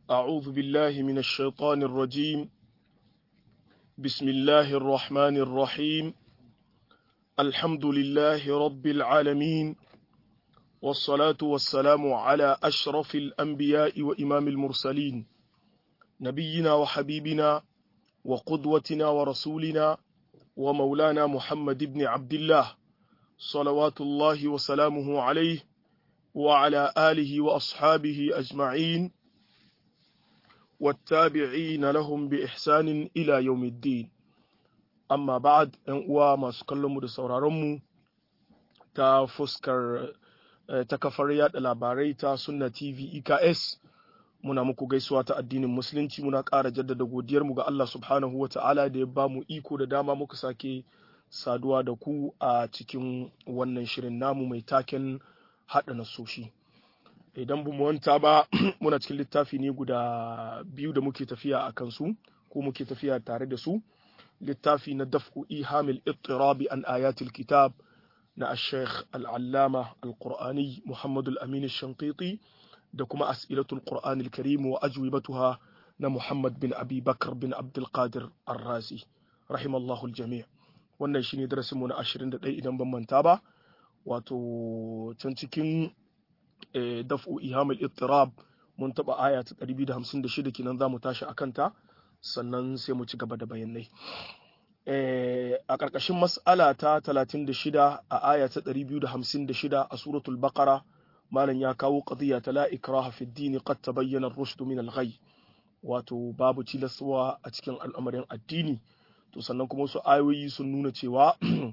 أعوذ بالله من الشيطان الرجيم بسم الله الرحمن الرحيم الحمد لله رب العالمين والصلاة والسلام على أشرف الأنبياء وإمام المرسلين نبينا وحبيبنا وقدوتنا ورسولنا ومولانا محمد بن عبد الله صلوات الله وسلامه عليه وعلى آله وأصحابه أجمعين والتابعين لهم بإحسان إلى يوم الدين أما بعد أن ما سكلم دسورارمو تا فسكر ta kafar yada labarai ta sunna tv eks muna muku gaisuwa ta addinin musulunci muna ƙara jaddada godiyarmu ga Allah subhanahu wa ta'ala da ya ba mu iko da dama muka sake saduwa da ku a cikin wannan shirin namu mai taken haɗa nasoshi idan bu wanta ba muna cikin littafi ne guda biyu da muke tafiya a kansu ko muke tafiya tare da su littafi na daf'u ihamil ittirabi an ayatul kitab na Sheikh al'allama al-Qur'ani Muhammadu al-Amin shankiti da kuma as'ilatul Qur'ani al-Karim wa ajwibatuha na Muhammad bin Abi Bakar bin Abdulkadir Ar-Razi rahimallahu al-jami' wannan shine darasinmu na 21 idan ban manta ba wato can cikin daf'u ihamul ittirab mun taba aya ta 256 kenan zamu tashi akan ta sannan sai mu ci gaba da bayanai a ƙarƙashin mas'ala ta 36 a aya ta 256 a suratul baqara malam ya kawo qadiya ta la ikraha fi din qad tabayyana ar-rushd min al-ghay wato babu tilaswa a cikin al'amarin addini to sannan kuma wasu ayoyi sun nuna cewa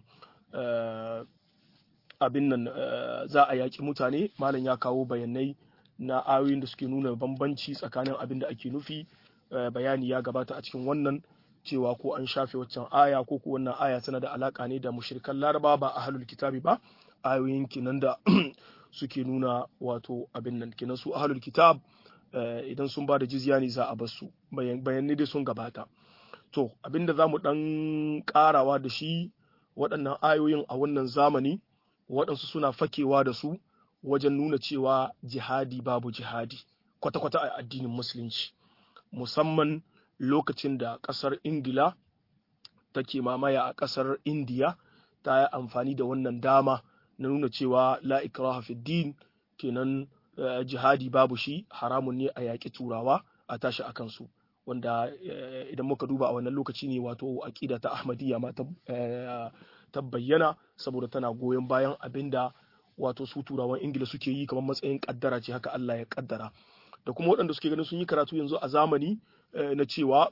abin nan za a yaƙi mutane malam ya kawo bayanai na ayoyin da suke nuna bambanci tsakanin abin da ake nufi bayani ya gabata a cikin wannan cewa ko an shafe waccan aya ko ko wannan aya tana da alaka ne da mushrikan laraba ba ahlul kitabi ba ayoyin kinan da suke nuna wato abin nan kinan su ahlul kitab idan sun ba da jizya ne za a bar su bayanai dai sun gabata to abinda za mu dan karawa da shi waɗannan ayoyin a wannan zamani waɗansu suna fakewa da su wajen nuna cewa jihadi babu jihadi kwata-kwata a addinin musulunci musamman lokacin da ƙasar ingila take mamaya a ƙasar indiya ta yi amfani da wannan dama na nuna cewa la ikraha fi din kenan jihadi babu shi haramun ne a yaƙi turawa a tashi a kansu wanda idan muka duba a wannan lokaci ne wato aƙida ta ahmadiyya ma ta bayyana saboda tana goyon bayan abin da wato su turawan ingila suke yi kamar matsayin kaddara ce haka Allah ya kaddara da kuma waɗanda suke ganin sun yi karatu yanzu a zamani na cewa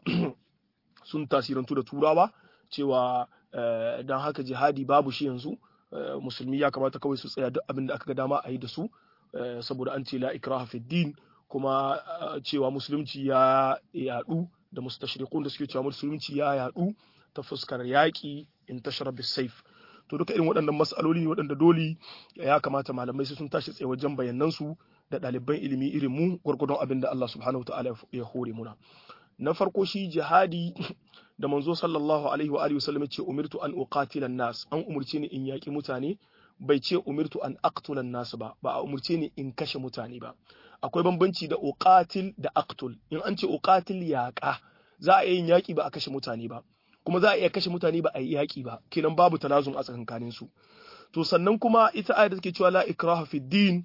sun tasirantu da turawa cewa don haka jihadi babu shi yanzu musulmi ya kamata kawai su tsaya duk abin da aka ga dama a yi da su saboda an ce la ikraha fi din kuma cewa musulunci ya yadu da mustashriqun da suke cewa musulunci ya yadu ta fuskar yaƙi in tashar saif to duka irin waɗannan mas'aloli ne waɗanda dole ya kamata malamai sai sun tashi tsaye wajen bayanan su da ɗaliban ilimi irin mu gwargwadon abin da Allah subhanahu wataala ya hore muna na farko shi jihadi da manzo sallallahu alaihi wa alihi wasallam ce umirtu an uqatila nas an umurce ni in yaƙi mutane bai ce umirtu an aqtula nas ba ba a umurce ni in kashe mutane ba akwai bambanci da uqatil da aqtul in an ce uqatil yaƙa za a yin yaƙi ba a kashe mutane ba kuma za a iya kashe mutane ba a yi yaƙi ba kenan babu tanazun a tsakankanin su to sannan kuma ita ayat da take cewa la ikraha fi din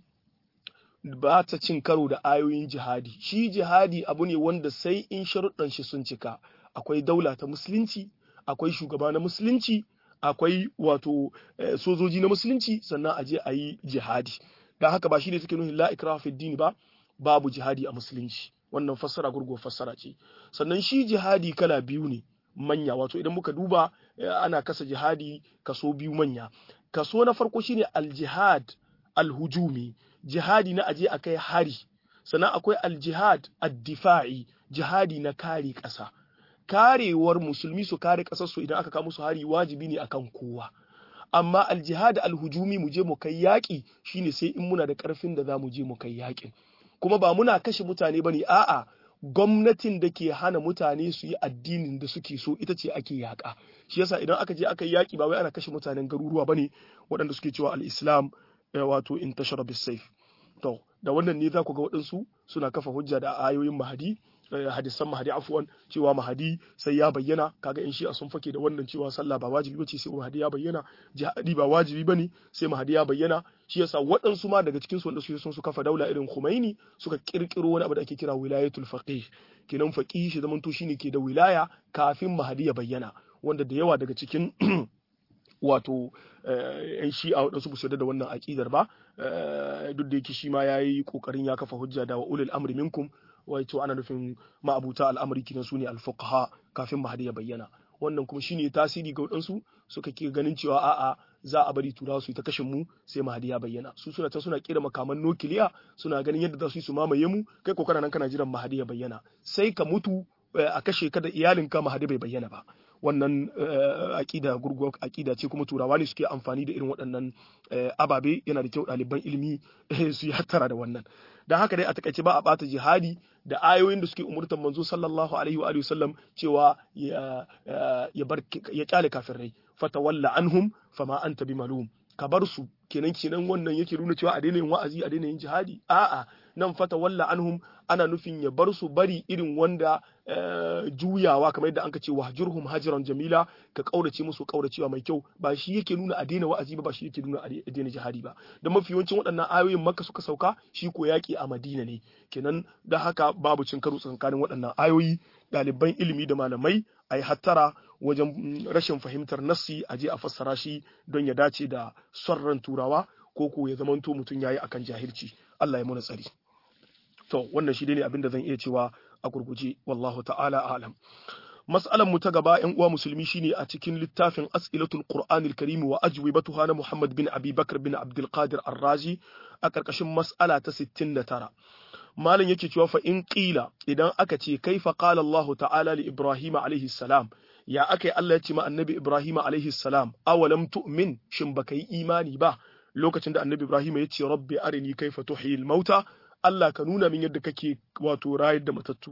ba ta cin karo da ayoyin jihadi shi jihadi abu ne wanda sai in sharuɗan shi sun cika akwai daula ta musulunci akwai shugaba na musulunci akwai wato sojoji na musulunci sannan a je a yi jihadi don haka ba shi ne take nuna la ikraha fi din ba babu jihadi a musulunci wannan fassara gurgo fassara ce sannan shi jihadi kala biyu ne manya wato idan muka duba ana kasa jihadi kaso biyu manya kaso na farko shine aljihad alhujumi jihadi na aje akai hari sannan akwai aljihad addifa'i jihadi na kare ƙasa karewar musulmi su kare ƙasar su idan aka kawo musu hari wajibi ne akan kowa amma aljihad alhujumi mu je mu kai yaƙi shine sai in muna da ƙarfin da za mu je mu kai yaƙin kuma ba muna kashe mutane bane a'a gwamnatin da ke hana mutane su yi addinin da suke so ita ce ake yaƙa shi yasa idan aka je aka yi yaƙi ba wai ana kashe mutanen garuruwa bane waɗanda suke cewa al-islam wato in tashara bisayf to da wannan ne za ku ga waɗansu suna kafa hujja da ayoyin mahadi hadisan mahadi afwan cewa mahadi sai ya bayyana kaga in shi'a sun fake da wannan cewa sallah ba wajibi bace sai mahadi ya bayyana jihadi ba wajibi bane sai mahadi ya bayyana shi yasa waɗansu ma daga cikin su wanda su sun su kafa daula irin Khomeini suka kirkiro wani abu da ake kira wilayatul faqih kenan faqih shi zaman to shine ke da wilaya kafin mahadi ya bayyana wanda da yawa daga cikin wato yan shi'a waɗansu ba su yarda da wannan aƙidar ba duk da yake shi ma ya yi ƙoƙarin ya kafa hujja da wa ulil amri minkum wato ana nufin ma'abuta al'amari kinan su ne alfuqaha kafin mahadi ya bayyana wannan kuma shine tasiri ga waɗansu suka ke ganin cewa a'a za a bari turawa su yi ta kashin mu sai mahadi ya bayyana su suna ta suna kira makaman nukiliya suna ganin yadda za su yi su mamaye mu kai ko kana nan kana jiran mahadi ya bayyana sai ka mutu a kashe ka da iyalinka mahadi bai bayyana ba wannan aƙida gurguwar aƙida ce kuma turawa ne suke amfani da irin waɗannan ababe yana da kyau ɗaliban ilimi su yi hattara da wannan don haka dai a takaice ba a ɓata jihadi da ayoyin da suke umurtar manzo sallallahu alaihi wa sallam cewa ya bar ya kyale kafirai fatawalla anhum fama anta bimalum ka bar su kenan kenan wannan yake nuna cewa a daina yin wa'azi a daina yin jihadi a'a nan fata walla anhum ana nufin ya bar su bari irin wanda juyawa kamar yadda anka ce wahjurhum hajran jamila ka kaurace musu kauracewa mai kyau ba shi yake nuna a daina wa'azi ba ba shi yake nuna a daina jihadi ba da mafi yawancin waɗannan ayoyin makka suka sauka shi ko yaki a madina ne kenan da haka babu cin karo tsakanin waɗannan ayoyi ɗaliban ilimi da malamai a yi hattara wajen rashin fahimtar nassi a je a fassara shi don ya dace da son ran turawa ko ko ya zamanto mutum yayi akan jahilci Allah ya muna tsari to wannan shi ne abin da zan iya cewa a gurguje wallahu ta'ala alam mas'alan mu ta gaba yan uwa musulmi shine a cikin littafin as'ilatul qur'anil karim wa ajwibatuha na Muhammad bin Abi Bakr bin Abdul Qadir Ar-Razi a karkashin mas'ala ta 69 malam yake cewa fa in qila idan aka ce kaifa qala Allah ta'ala li Ibrahim alaihi salam ya akai Allah ya ce ma annabi Ibrahim alaihi salam awalam tu'min shin baka yi imani ba lokacin da annabi Ibrahim ya ce rabbi arini kaifa tuhyil mauta Allah ka nuna min yadda kake wato rayar da matattu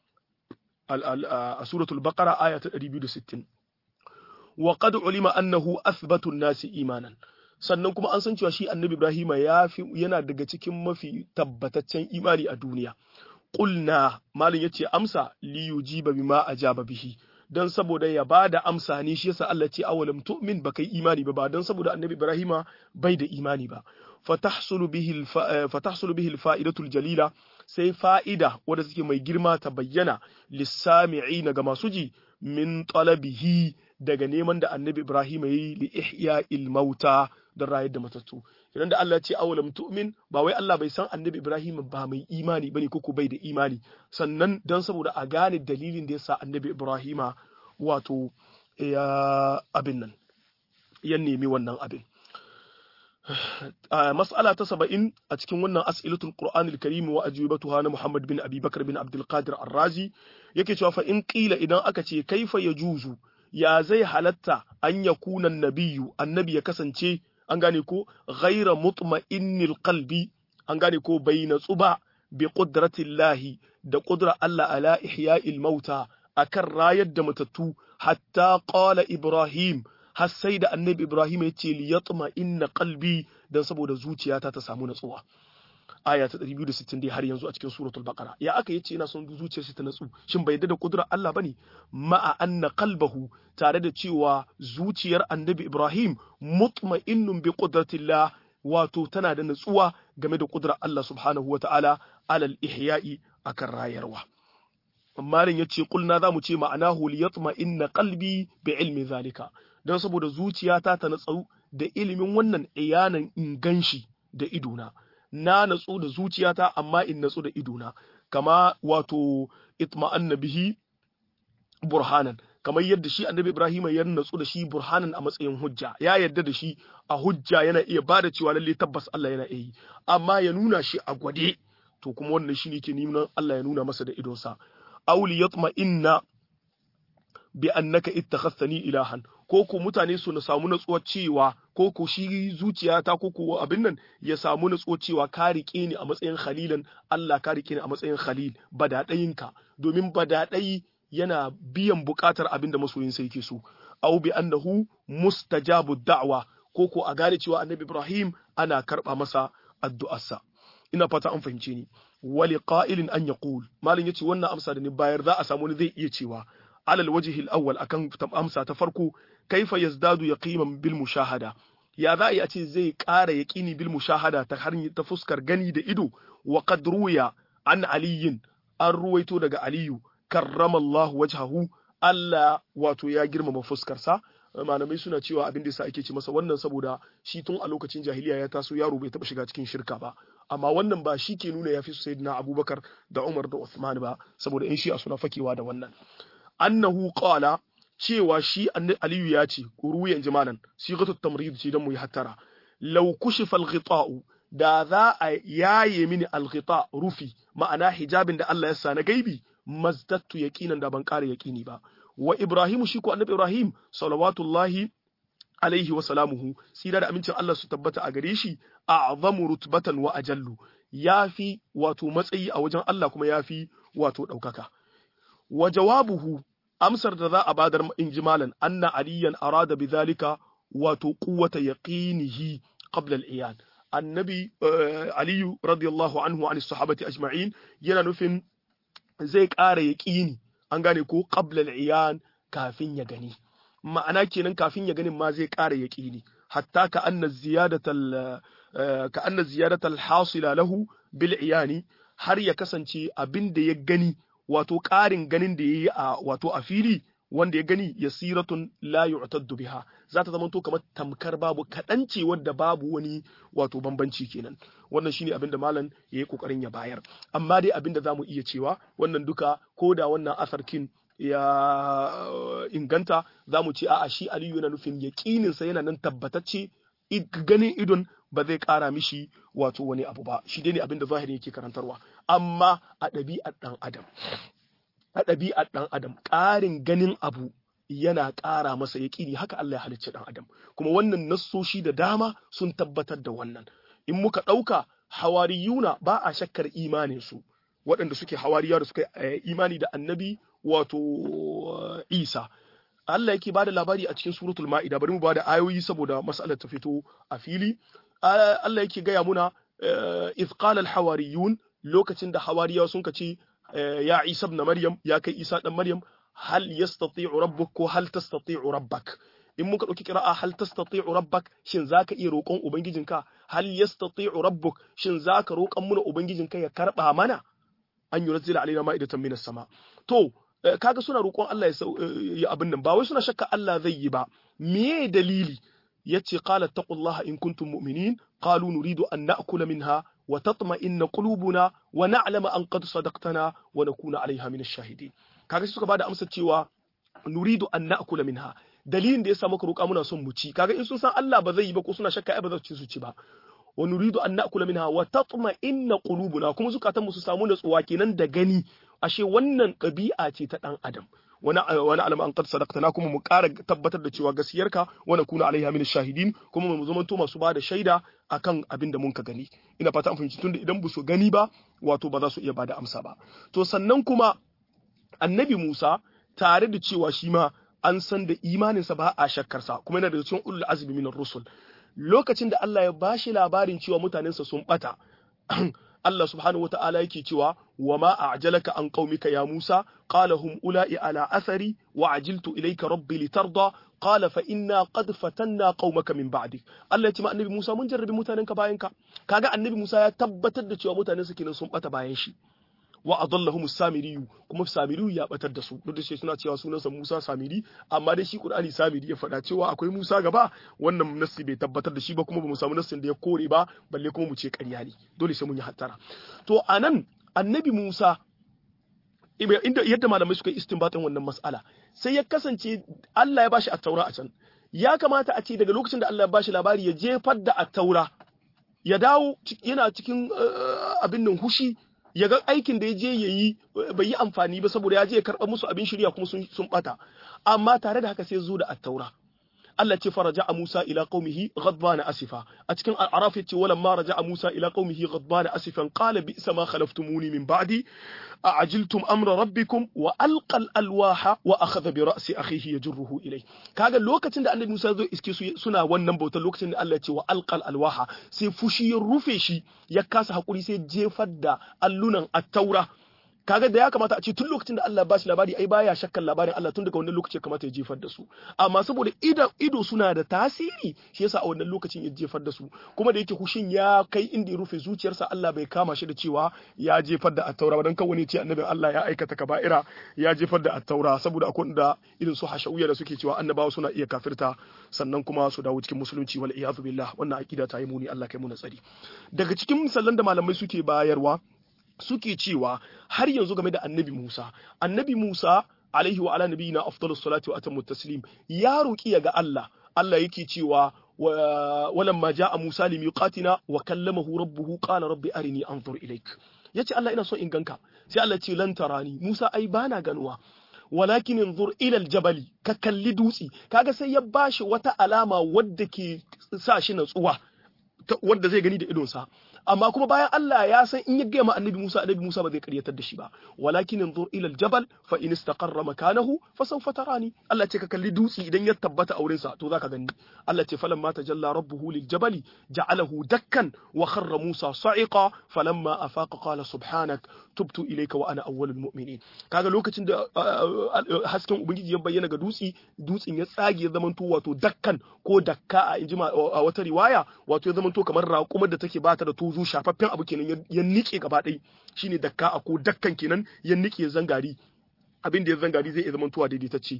a suratul baqara aya ta 260 wa qad ulima annahu athbatu nasi imanan sannan kuma an san cewa shi annabi Ibrahim ya fi yana daga cikin mafi tabbataccen imani a duniya qulna malin yace amsa li yujiba bima ajaba bihi dan saboda ya bada amsa ne shi yasa Allah ce awalam tu'min baka yi imani ba ba dan saboda annabi Ibrahim bai da imani ba fatahsulu bihi fatahsulu bihi alfa'idatul jalila sai fa'ida wadda suke mai girma ta bayyana lissami'ina ga masu ji min talabihi daga neman da annabi Ibrahim yi li ihya'il mauta don rayar da matattu idan da Allah ce awalam tu'min ba wai Allah bai san annabi Ibrahim ba mai imani bane ko bai da imani sannan don saboda a gane dalilin da yasa annabi Ibrahim wato ya abin nan ya nemi wannan abin mas'ala ta saba'in a cikin wannan as'ilatul qur'anil karim wa ajwibatuha na Muhammad bin Abi Bakar bin Abdul Qadir Ar-Razi yake cewa fa in qila idan aka ce kaifa yajuzu ya zai halatta an yakuna nabiyyu annabi ya kasance an gane ko ghaira mutma'innil qalbi an gane ko bai natsu ba bi qudratillahi da qudra Allah ala ihya'il mauta akan rayar da matattu hatta qala Ibrahim har sai da annabi Ibrahim ya ce li yatma inna qalbi dan saboda zuciyata ta samu natsuwa aya ta 260 dai har yanzu a cikin suratul baqara ya aka yace yana son zuciyarsa ta natsu shin bai yarda da kudurar Allah bane ma'a anna qalbahu tare da cewa zuciyar annabi Ibrahim mutma'innun bi qudratillah wato tana da natsuwa game da kudurar Allah subhanahu wata'ala alal ihya'i akan rayarwa Marin ya ce kulna za mu ce ma'anahu li yatma inna qalbi bi ilmi zalika don saboda zuciyata ta natsu da ilimin wannan iyanan in ganshi da idona na natsu da zuciyata amma in natsu da idona kama wato itma'anna bihi burhanan kamar yadda shi annabi Ibrahim ya natsu da shi burhanan a matsayin hujja ya yarda da shi a hujja yana iya bada cewa lalle tabbas Allah yana iya yi amma ya nuna shi a gwade to kuma wannan shine ke nuna Allah ya nuna masa da idonsa auli yatma inna bi annaka ittakhadhani ilahan ko ko mutane su na samu natsuwa cewa ko ko shi zuciyata ko ko abin nan ya samu natsuwa cewa ka rike ni a matsayin khalilan Allah ka rike ni a matsayin khalil badadayinka domin badadayi yana biyan bukatar abin da masoyin sa yake so aw bi annahu mustajabu da'wa ko ko a gane cewa annabi Ibrahim ana karba masa addu'arsa ina fata an fahimce ni wali qa'ilin an yaqul malin yace wannan amsa da ni bayar za a samu ni zai iya cewa alal wajhi al-awwal akan amsa ta farko kaifa yazdadu yaqiman bil mushahada ya za a ce zai ƙara yaƙini bil mushahada ta har ta fuskar gani da ido wa qad ruya an aliyin an ruwaito daga aliyu karramallahu wajhahu Allah wato ya girmama fuskarsa malamai suna cewa abin da yasa ake ce masa wannan saboda shi tun a lokacin jahiliya ya taso yaro bai taba shiga cikin shirka ba amma wannan ba shi ke nuna yafi sayyidina Abubakar da Umar da Uthman ba saboda in shi a suna fakewa da wannan annahu qala cewa shi Aliyu ya ce ruyan jimalan sigatu tamrid ce dan mu yi hattara law kushifa al-ghita'u da za a yaye mini al-ghita rufi ma'ana hijabin da Allah ya sa na gaibi mazdattu yaqinan da ban ƙara yaqini ba wa Ibrahim shi ko annabi Ibrahim salawatullahi alaihi wa salamuhu sira da amincin Allah su tabbata a gare shi a'zamu rutbatan wa ajallu yafi wato matsayi a wajen Allah kuma yafi wato ɗaukaka wa jawabuhu amsar da za a badar in ji malan anna aliyan arada bidhalika wato quwwata yaqinihi qabla al-iyan annabi aliyu radiyallahu anhu an sahabati ajma'in yana nufin zai ƙara yaqini an gane ko qabla al-iyan kafin ya gani ma'ana kenan kafin ya ganin ma zai ƙara yaqini hatta ka anna ziyadatal ka anna ziyadatal hasila lahu bil iyani har ya kasance abin da ya gani wato ƙarin ganin da ya yi a wato a fili wanda ya gani yasiratun la yu'taddu biha za ta zama to kamar tamkar babu kaɗan ce wadda babu wani wato bambanci kenan wannan shine abin da malam ya yi kokarin ya bayar amma dai abin da zamu iya cewa wannan duka ko da wannan asarkin ya inganta za mu ce a'a shi aliyu yana nufin yaƙininsa yana nan tabbatacce ganin idon ba zai ƙara mishi wato wani abu ba shi dai ne abin da zahiri yake karantarwa amma a ɗabi'ar ɗan adam a ɗabi'ar ɗan adam ƙarin ganin abu yana ƙara masa yaƙini haka Allah ya halicci ɗan adam kuma wannan nassoshi da dama sun tabbatar da wannan in muka ɗauka hawariyuna ba a shakkar imanin su waɗanda suke hawariya da suka imani da annabi wato Isa Allah yake bada labari a cikin suratul ma'ida bari mu bada ayoyi saboda mas'alar ta fito a fili Allah yake gaya muna iz qala al hawariyun lokacin da hawariya sun ce ya Isa ibn Maryam ya kai Isa dan Maryam hal yastati'u rabbuk ko hal tastati'u rabbak in muka dauki qira'a hal tastati'u rabbak shin zaka iya roƙon ubangijinka hal yastati'u rabbuk shin zaka roƙon muna ubangijinka ya karba mana an yunzila alaina ma'idatan minas sama to kaga suna roƙon Allah ya abin nan ba wai suna shakka Allah zai yi ba me dalili yace qala taqullaha in kuntum mu'minin qalu nuridu an na'kula minha wa tatma'inna qulubuna wa na'lama an qad sadaqtana wa nakuna 'alayha min ash-shahidin kaga suka bada amsa cewa nuridu an na'kula minha dalilin da yasa muka roƙa muna son mu ci kaga in sun san Allah ba zai yi ba ko suna shakka ai ba za su ci su ci ba wa nuridu an na'kula minha wa tatma'inna qulubuna kuma zukatanmu su samu natsuwa kenan da gani ashe wannan ɗabi'a ce ta ɗan adam wani wani alama an qad sadaqtana kuma mu ƙara tabbatar da cewa gaskiyarka wa nakuna alaiha min shahidin kuma mu zama to masu bada shaida akan abin da mun ka gani ina fata an fahimci tunda idan ba su gani ba wato ba za su iya bada amsa ba to sannan kuma annabi Musa tare da cewa shi ma an san da imaninsa ba a shakkarsa kuma yana da cikin ulul azmi min rusul lokacin da Allah ya bashi labarin cewa mutanensa sun bata Allah subhanahu wa ta'ala yake cewa wa ma a'jalaka an qaumika ya Musa qala hum ula'i ala athari wa ajiltu ilayka rabbi litarda qala fa inna qad fatanna qaumaka min ba'dik Allah ya ce ma annabi Musa mun jarrabi mutanenka bayan ka kaga annabi Musa ya tabbatar da cewa mutanensa kenan sun bata bayan shi wa adallahum samiriyu kuma samiriyu ya batar da su duk da shi suna cewa sunansa Musa samiri amma dai shi Qur'ani samiri ya faɗa cewa akwai Musa gaba wannan nassi bai tabbatar da shi ba kuma bamu samu nassin da ya kore ba balle kuma mu ce ƙarya ne dole sai mun yi hattara to anan annabi Musa inda yadda malamai suka yi istinbatin wannan mas'ala sai ya kasance Allah ya bashi at-taura a can ya kamata a ce daga lokacin da Allah ya bashi labari ya jefar da at-taura ya dawo yana cikin abin nan hushi ya ga aikin da ya je ya yi bai yi amfani ba saboda ya je ya karɓa musu abin shirya kuma sun bata amma tare da haka sai zo da attaura Allah ce faraja Musa ila qaumihi ghadbana asifa a cikin al-araf yace walamma raja'a Musa ila qaumihi ghadbana asifan qala bi'sa ma khalaftumuni min ba'di a'ajiltum amra rabbikum wa alqa al-alwaha wa akhadha bi ra'si akhihi yajruhu ilay kaga lokacin da annabi Musa zo iske su suna wannan bautar lokacin da Allah ya ce wa alqa al-alwaha sai fushi ya rufe shi ya kasa hakuri sai jefar da allunan at-taura kaga da ya kamata a ce tun lokacin da Allah ba shi labari ai baya shakkan labarin Allah tun daga wannan lokacin kamata ya jefar da su amma saboda ido ido suna da tasiri shi yasa a wannan lokacin ya jefar da su kuma da yake hushin ya kai inda ya rufe zuciyarsa Allah bai kama shi da cewa ya jefar da attaura ba dan kawai ne ce annabin Allah ya aikata kaba'ira ya jefar da attaura saboda akwai da irin su hashawiyya da suke cewa annabawa suna iya kafirta sannan kuma su dawo cikin musulunci wal iyadu billah wannan aqida ta yi muni Allah kai mu tsari daga cikin misalan da malamai suke bayarwa suke cewa har yanzu game da annabi Musa annabi Musa alaihi wa ala nabiyina afdalus salatu wa atammu taslim ya roki ga Allah Allah yake cewa walamma jaa Musa limiqatina wa kallamahu rabbuhu qala rabbi arini anzur ilaik yace Allah ina so in ganka sai Allah ce lan tarani Musa ai bana ganuwa walakin inzur ila aljabali ka kalli dutsi kaga sai ya bashi wata alama wadda ke sa shi natsuwa wadda zai gani da idonsa amma kuma bayan Allah ya san in ya gaya ma annabi Musa annabi Musa ba zai karyatar da shi ba walakin inzur ila aljabal fa in istaqarra makanahu fa sawfa tarani Allah ce ka kalli dutsi idan ya tabbata auren sa to zaka gani Allah ce falamma tajalla rabbuhu liljabali ja'alahu dakkan wa kharra Musa sa'iqa falamma afaqa qala subhanak tubtu ilayka wa ana awwalul mu'minin kaga lokacin da hasken ubangiji ya bayyana ga dutsi dutsin ya tsage ya zamanto wato dakkan ko dakka a injima a wata riwaya wato ya zamanto kamar raƙumar da take bata da tozo shafaffen abu kenan ya nike gaba ɗaya shine dakka a ko dakkan kenan ya nike zangari abin da ya zangari zai iya zamantowa daidaitacce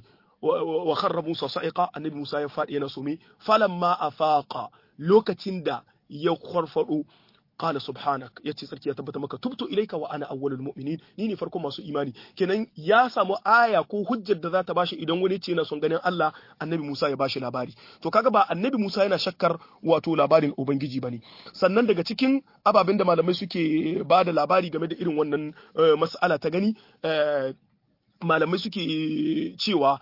wa kharra Musa sa'iqa annabi Musa ya faɗi yana sume falamma afaqa lokacin da ya kwarfado qala subhanak yace sarki ya tabbata maka tubtu ilaika wa ana awwalul mu'minin ni ne farkon masu imani kenan ya samu aya ko hujjar da za ta bashi idan wani ce yana son ganin Allah annabi Musa ya bashi labari to kaga ba annabi Musa yana shakkar wato labarin ubangiji bane sannan daga cikin ababen da malamai suke ba da labari game da irin wannan mas'ala ta gani malamai suke cewa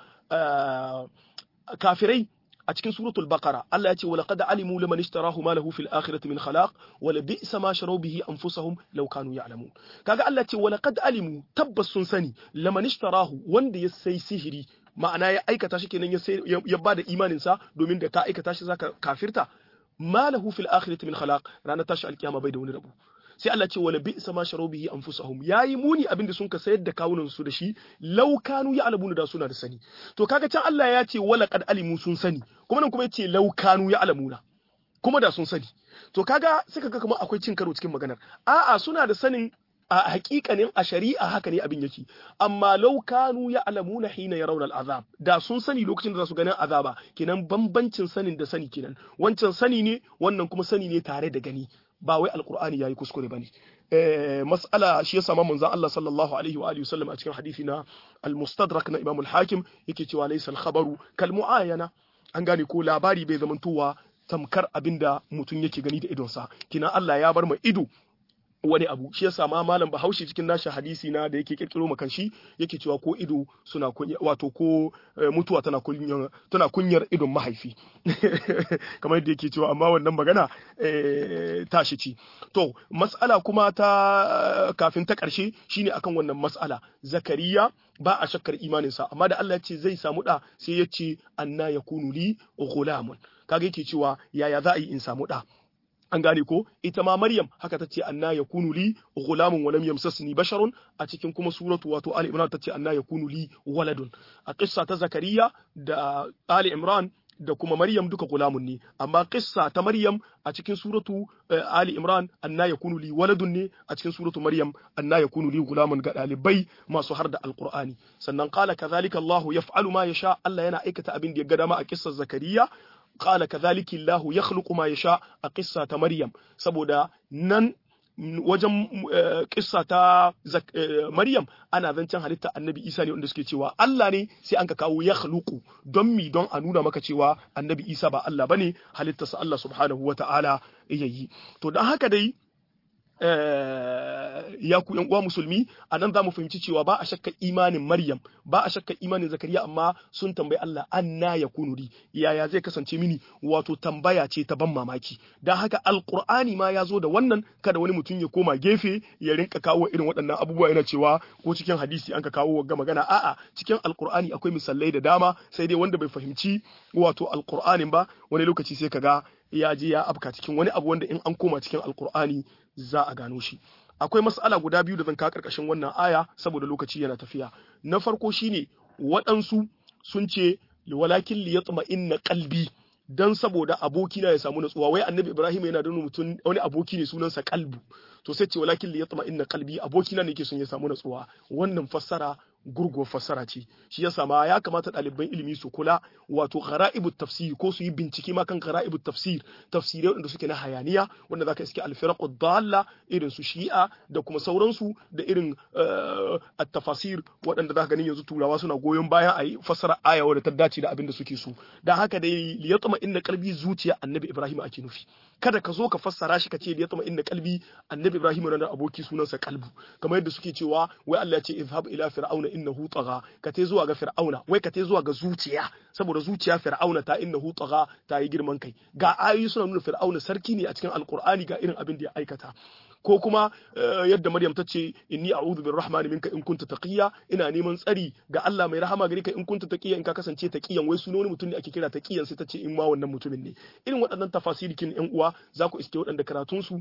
kafirai a cikin suratul baqara Allah ya ce wa laqad alimu liman ishtarahu ma lahu fil akhirati min khalaq wa la bi'sa ma sharu bihi anfusahum law kanu ya'lamun kaga Allah ya ce wa laqad alimu tabbas sun sani liman ishtarahu wanda ya sai sihiri ma'ana ya aikata shi kenan ya sai ya bada imanin sa domin da ka aikata shi zaka kafirta ma lahu fil akhirati min khalaq ranar tashi alkiyama bai da wani rabu sai Allah ce wala bi'sa ma sharu bihi anfusahum yayi muni abin da sun ka sayar da kawunan su da shi law kanu ya'lamuna da suna da sani to kaga can Allah ya ce wala qad alimu sun sani kuma nan kuma yace law kanu ya'lamuna kuma da sun sani to kaga sai kaga kamar akwai cin karo cikin maganar a'a suna da sanin a hakikanin a shari'a haka ne abin yake amma law kanu ya'lamuna hina yarawna al'azab da sun sani lokacin da za su ganin azaba kenan bambancin sanin da sani kenan wancan sani ne wannan kuma sani ne tare da gani ba wai alkur'ani yayi kuskure bane eh mas'ala shi yasa manzon Allah sallallahu alaihi wa alihi wasallam a cikin hadisi na al-mustadrak na Imam al-Hakim yake cewa laysa al-khabaru kal mu'ayana an gane ko labari bai zamantowa tamkar abinda mutum yake gani da idonsa kina Allah ya bar mu ido wani abu shi yasa ma malam Bahaushe cikin nashi hadisi na da yake kirkiro makan shi yake cewa ko ido suna kunya wato ko mutuwa tana kunyar tana kunyar idon mahaifi kamar yadda yake cewa amma wannan magana tashi ci to mas'ala kuma ta kafin ta karshe shine akan wannan mas'ala zakariya ba a shakkar imaninsa amma da Allah ya ce zai samu da sai ya ce anna yakunu li ghulamun kaga yake cewa yaya za a yi in samu da an gane ko ita ma Maryam haka tace anna yakunu li ghulamun wa lam yamsasni basharun a cikin kuma suratu wato Ali Imran tace anna yakunu li waladun a qissa ta Zakariya da Ali Imran da kuma Maryam duka gulamun ne amma qissa ta Maryam a cikin suratu Ali Imran anna yakunu li waladun ne a cikin suratu Maryam anna yakunu li gulamun ga dalibai masu har da alqur'ani sannan qala kadhalika Allahu yaf'alu ma yasha Allah yana aikata abin da ya ga dama a qissar Zakariya qala kadhalika Allahu yakhluqu ma yasha a qissa ta Maryam saboda nan wajen kissa ta Maryam ana zancen halitta annabi Isa ne wanda suke cewa Allah ne sai an ka kawo ya khluqu don mi don a nuna maka cewa annabi Isa ba Allah bane halittarsa Allah subhanahu wata'ala yayi to dan haka dai ya ku yan uwa musulmi a nan za mu fahimci cewa ba a shakka imanin Maryam ba a shakka imanin Zakariya amma sun tambayi Allah anna ya kunuri yaya zai kasance mini wato tambaya ce ta ban mamaki dan haka alqur'ani ma ya zo da wannan kada wani mutum ya koma gefe ya rinka kawo irin waɗannan abubuwa yana cewa ko cikin hadisi an ka kawo ga magana a'a cikin alqur'ani akwai misalai da dama sai dai wanda bai fahimci wato alqur'anin ba wani lokaci sai kaga ya je ya afka cikin wani abu wanda in an koma cikin alqur'ani za a gano shi akwai mas'ala guda biyu da zan ka karkashin wannan aya saboda lokaci yana tafiya na farko shine waɗansu sun ce walakin li yatma inna qalbi dan saboda abokina ya samu natsuwa wai annabi ibrahim yana da mutum wani aboki ne sunansa kalbu to sai ce walakin li yatma inna qalbi abokina ne yake son ya samu natsuwa wannan fassara gurguwar fassara ce shi yasa ma ya kamata ɗaliban ilimi su kula wato ghara'ibu tafsir ko su yi bincike ma kan ghara'ibu tafsir tafsirai wanda suke na hayaniya wanda zaka iske al-firaqu dalla irin su shi'a da kuma sauransu da irin at-tafasir waɗanda zaka ganin yanzu turawa suna goyon bayan a yi fassara aya wadda ta dace da abin da suke so dan haka dai liyatma inna qalbi zuciya annabi ibrahim ake nufi kada ka zo ka fassara shi ka ce liyatma inna qalbi annabi ibrahim yana da aboki sunansa kalbu kamar yadda suke cewa wai Allah ya ce izhab ila fir'auna innahu tagha ka te zuwa ga fir'auna wai ka te zuwa ga zuciya saboda zuciya fir'auna ta innahu tagha ta yi girman kai ga ayoyi suna nuna fir'auna sarki ne a cikin alqur'ani ga irin abin da ya aikata ko kuma yadda Maryam ta ce inni a'udhu birrahmani minka in kunta taqiya ina neman tsari ga Allah mai rahama gare ka in kunta taqiya in ka kasance taqiyan wai sunan wani mutum ne ake kira taqiyan sai ta ce in ma wannan mutumin ne irin waɗannan tafasirikin ƴan uwa za ku iske waɗanda karatun su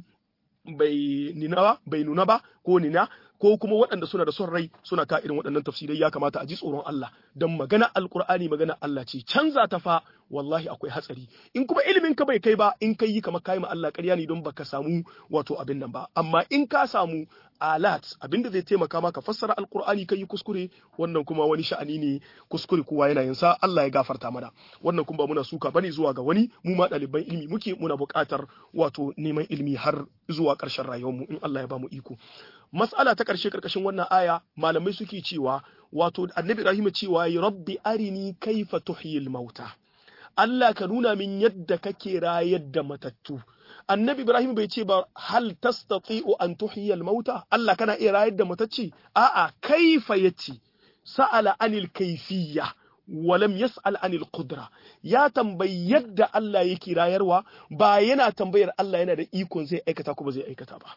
bai nina ba bai nuna ba ko nina ko kuma waɗanda suna da son rai suna ka irin waɗannan tafsirai ya kamata a ji tsoron Allah don magana alkur'ani magana Allah ce canza ta fa wallahi akwai hatsari in kuma ilimin ka bai kai ba in kai yi kamar kai ma Allah ƙarya ne don baka samu wato abin nan ba amma in ka samu alat abinda zai taimaka maka fassara alkur'ani kai yi kuskure wannan kuma wani sha'ani ne kuskure kowa yana yin sa Allah ya gafarta mana wannan kuma ba muna suka bane zuwa ga wani mu ma ɗaliban ilimi muke muna buƙatar wato neman ilimi har zuwa ƙarshen rayuwarmu in Allah ya ba mu iko mas'ala ta ƙarshe ƙarƙashin wannan aya malamai suke cewa wato annabi Ibrahim cewa ya rabbi arini kaifa tuhyil mauta Allah ka nuna min yadda kake rayar da matattu annabi Ibrahim bai ce ba hal tastati'u an tuhyil mauta Allah kana iya rayar da matacci a'a kaifa yace sa'ala anil kaifiyya walam yas'al anil qudra ya tambayi yadda Allah yake rayarwa ba yana tambayar Allah yana da ikon zai aikata ko ba zai aikata ba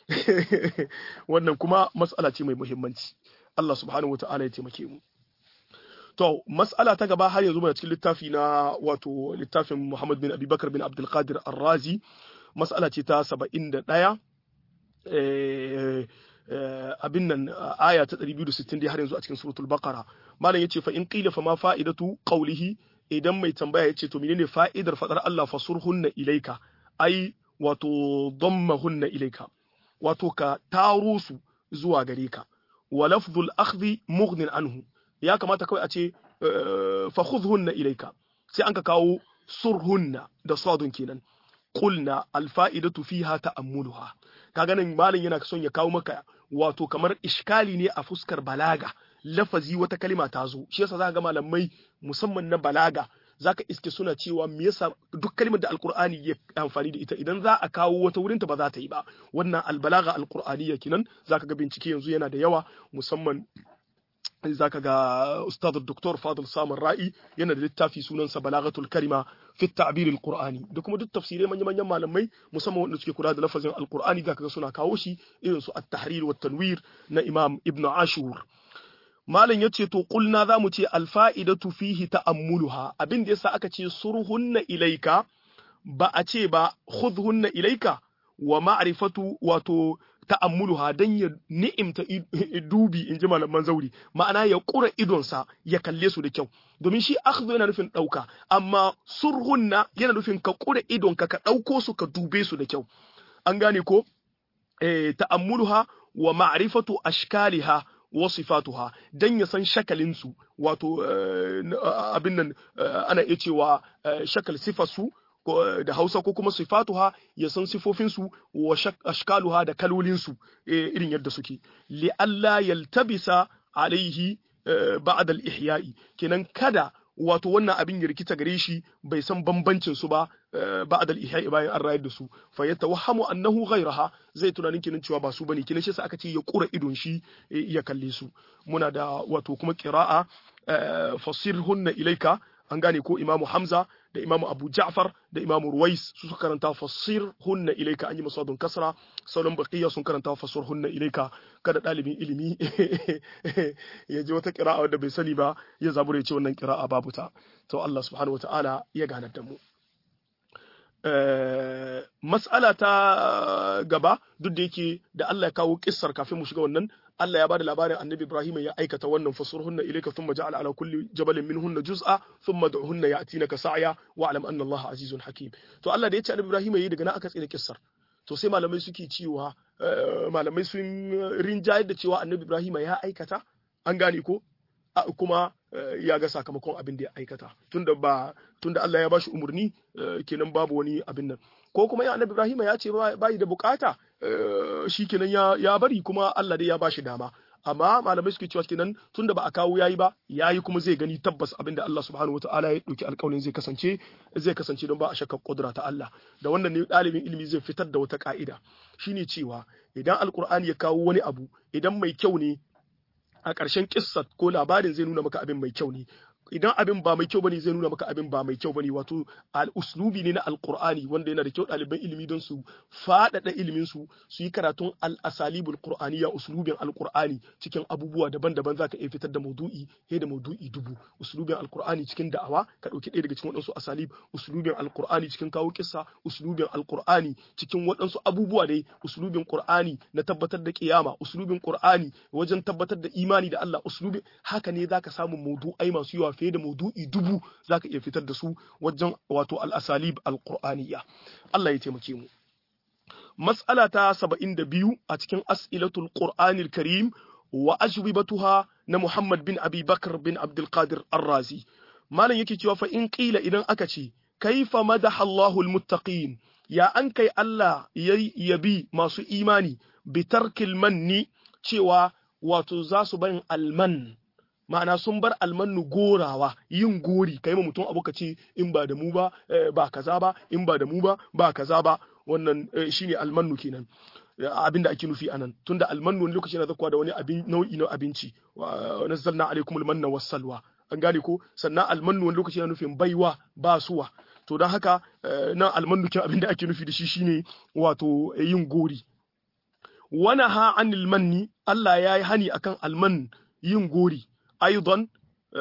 wannan kuma mas'ala ce mai muhimmanci Allah subhanahu wata'ala ya taimake mu to mas'ala ta gaba har yanzu muna cikin littafi na wato littafin Muhammad bin Abubakar bin Abdul Qadir Ar-Razi mas'ala ce ta 71 eh abin nan aya ta 260 dai har yanzu a cikin suratul baqara malam yace fa in qila fa ma fa'idatu qawlihi idan mai tambaya yace to menene fa'idar fadar Allah fasurhunna ilaika ai wato dammahunna ilaika wato ka taro su zuwa gare ka wa lafzul akhdhi mughnin anhu ya kamata kawai a ce fa khudhunna ilayka sai an ka kawo surhunna da sadun kenan qulna al fa'idatu fiha ta'ammuluha kaga nan malin yana son ya kawo maka wato kamar iskali ne a fuskar balaga lafazi wata kalima ta zo shi yasa za ga malamai musamman na balaga zaka iske suna cewa me yasa duk kalmar da alqur'ani ya amfani da ita idan za a kawo wata wurinta ba za ta yi ba wannan albalaga alqur'aniyya kinan zaka ga bincike yanzu yana da yawa musamman zaka ga ustad dr fadil samar ra'i yana da littafi sunansa balagatul kalima fi ta'bir alqur'ani da kuma duk tafsirai manyan manyan malamai musamman wanda suke kula da lafazin alqur'ani zaka ga suna kawo shi irin su at-tahrir wa tanwir na imam ibn ashur malam yace to kulna zamu ce alfa'idatu fihi ta'ammuluha abin da yasa aka ce surhunna ilaika ba a ce ba khudhunna ilaika wa ma'rifatu wato ta'ammuluha dan ya ni'imta dubi in ji malaman zauri ma'ana ya kura idonsa ya kalle su da kyau domin shi akhdhu yana nufin dauka amma surhunna yana nufin ka kura idonka ka dauko su ka dube su da kyau an gane ko eh ta'ammuluha wa ma'rifatu ashkaliha wasifatuha dan ya san shakalinsu wato abin nan ana iya cewa shakal sifarsu da Hausa ko kuma sifatuha ya san sifofinsu wa ashkaluha da kalolinsu irin yadda suke li alla yaltabisa alaihi ba'da al-ihya'i kenan kada wato wannan abin ya rikita gare shi bai san bambancin su ba ba'da al-ihya bayan an rayar da su fa yatawahhamu annahu ghayraha zai tunanin kinin cewa ba su bane kinin shi sa aka ce ya kura idon shi ya kalle su muna da wato kuma qira'a fasirhunna ilaika an gane ko imamu hamza da imamu abu ja'far da imamu ruwais su suka karanta fasir hunna ilaika an yi masadun kasra sauran baqiya sun karanta fasir hunna ilaika kada dalibin ilimi ya ji wata qira'a wanda bai sani ba ya zabura ya ce wannan qira'a babu ta to Allah subhanahu wataala ya ganar da mu mas'ala ta gaba duk da yake da Allah ya kawo kissar kafin mu shiga wannan Allah ya bada labarin Annabi Ibrahim ya aikata wannan fasurhunna ilayka thumma ja'ala ala kulli jabalin minhunna juz'a thumma du'hunna ya'tinaka sa'ya wa alam anna Allah azizun hakim to Allah da ya ce Annabi Ibrahim yayi daga nan aka tsira kissar to sai malamai suke cewa malamai sun rinjayar da cewa Annabi Ibrahim ya aikata an gane ko kuma ya ga sakamakon abin da ya aikata tunda ba tunda Allah ya bashi umurni kenan babu wani abin nan ko kuma ya Annabi Ibrahim ya ce bai da bukata shi kenan ya, ya bari kuma Allah dai ya bashi dama amma malamai suke cewa kenan tunda ba a kawo yayi ba yayi kuma zai gani tabbas abinda Allah subhanahu wataala ya dauki alƙawarin zai kasance zai kasance don ba a shakka kudura ta Allah da wannan ne ɗalibin ilimi zai fitar da wata ka'ida shine cewa idan alƙur'ani ya kawo wani abu idan mai kyau ne a ƙarshen kissa ko labarin zai nuna maka abin mai kyau ne idan abin ba mai kyau bane zai nuna maka abin ba mai kyau bane wato al-uslubi ne na alqur'ani wanda yana da kyau ɗaliban ilimi don su faɗaɗa ilimin su su yi karatun al-asalibul qur'aniyya uslubin alqur'ani cikin abubuwa daban-daban zaka iya fitar da maudu'i he da maudu'i dubu uslubin alqur'ani cikin da'awa ka dauki ɗaya daga cikin waɗansu asalib uslubin alqur'ani cikin kawo kissa uslubin alqur'ani cikin waɗansu abubuwa dai uslubin qur'ani na tabbatar da kiyama uslubin qur'ani wajen tabbatar da imani da Allah uslubin haka ne zaka samu maudu'ai masu yawa fiye da maudu'i dubu zaka iya fitar da su wajen wato al-asalib al-qur'aniyya Allah ya taimake mu mas'ala ta 72 a cikin as'ilatul qur'anil karim wa ajwibatuha na Muhammad bin Abi Bakr bin Abdul Qadir Ar-Razi malam yake cewa fa in qila idan aka ce kaifa madaha Allahu al-muttaqin ya an kai Allah yabi masu imani bitarkil manni cewa wato za su barin alman ma'ana sun bar almannu gorawa yin gori kai ma mutum abu ka ce in ba da mu ba ba kaza ba in ba da mu ba ba kaza ba wannan shine almannu kenan abin da ake nufi anan tunda almannu wani lokaci yana zakwa da wani abin nau'i na abinci wa nazzalna alaikumul manna wassalwa an gane ko sannan almannu wani lokaci yana nufin baiwa ba suwa to don haka nan almannu kin abin da ake nufi da shi shine wato yin gori wana ha anil manni Allah ya yi hani akan alman yin gori aidan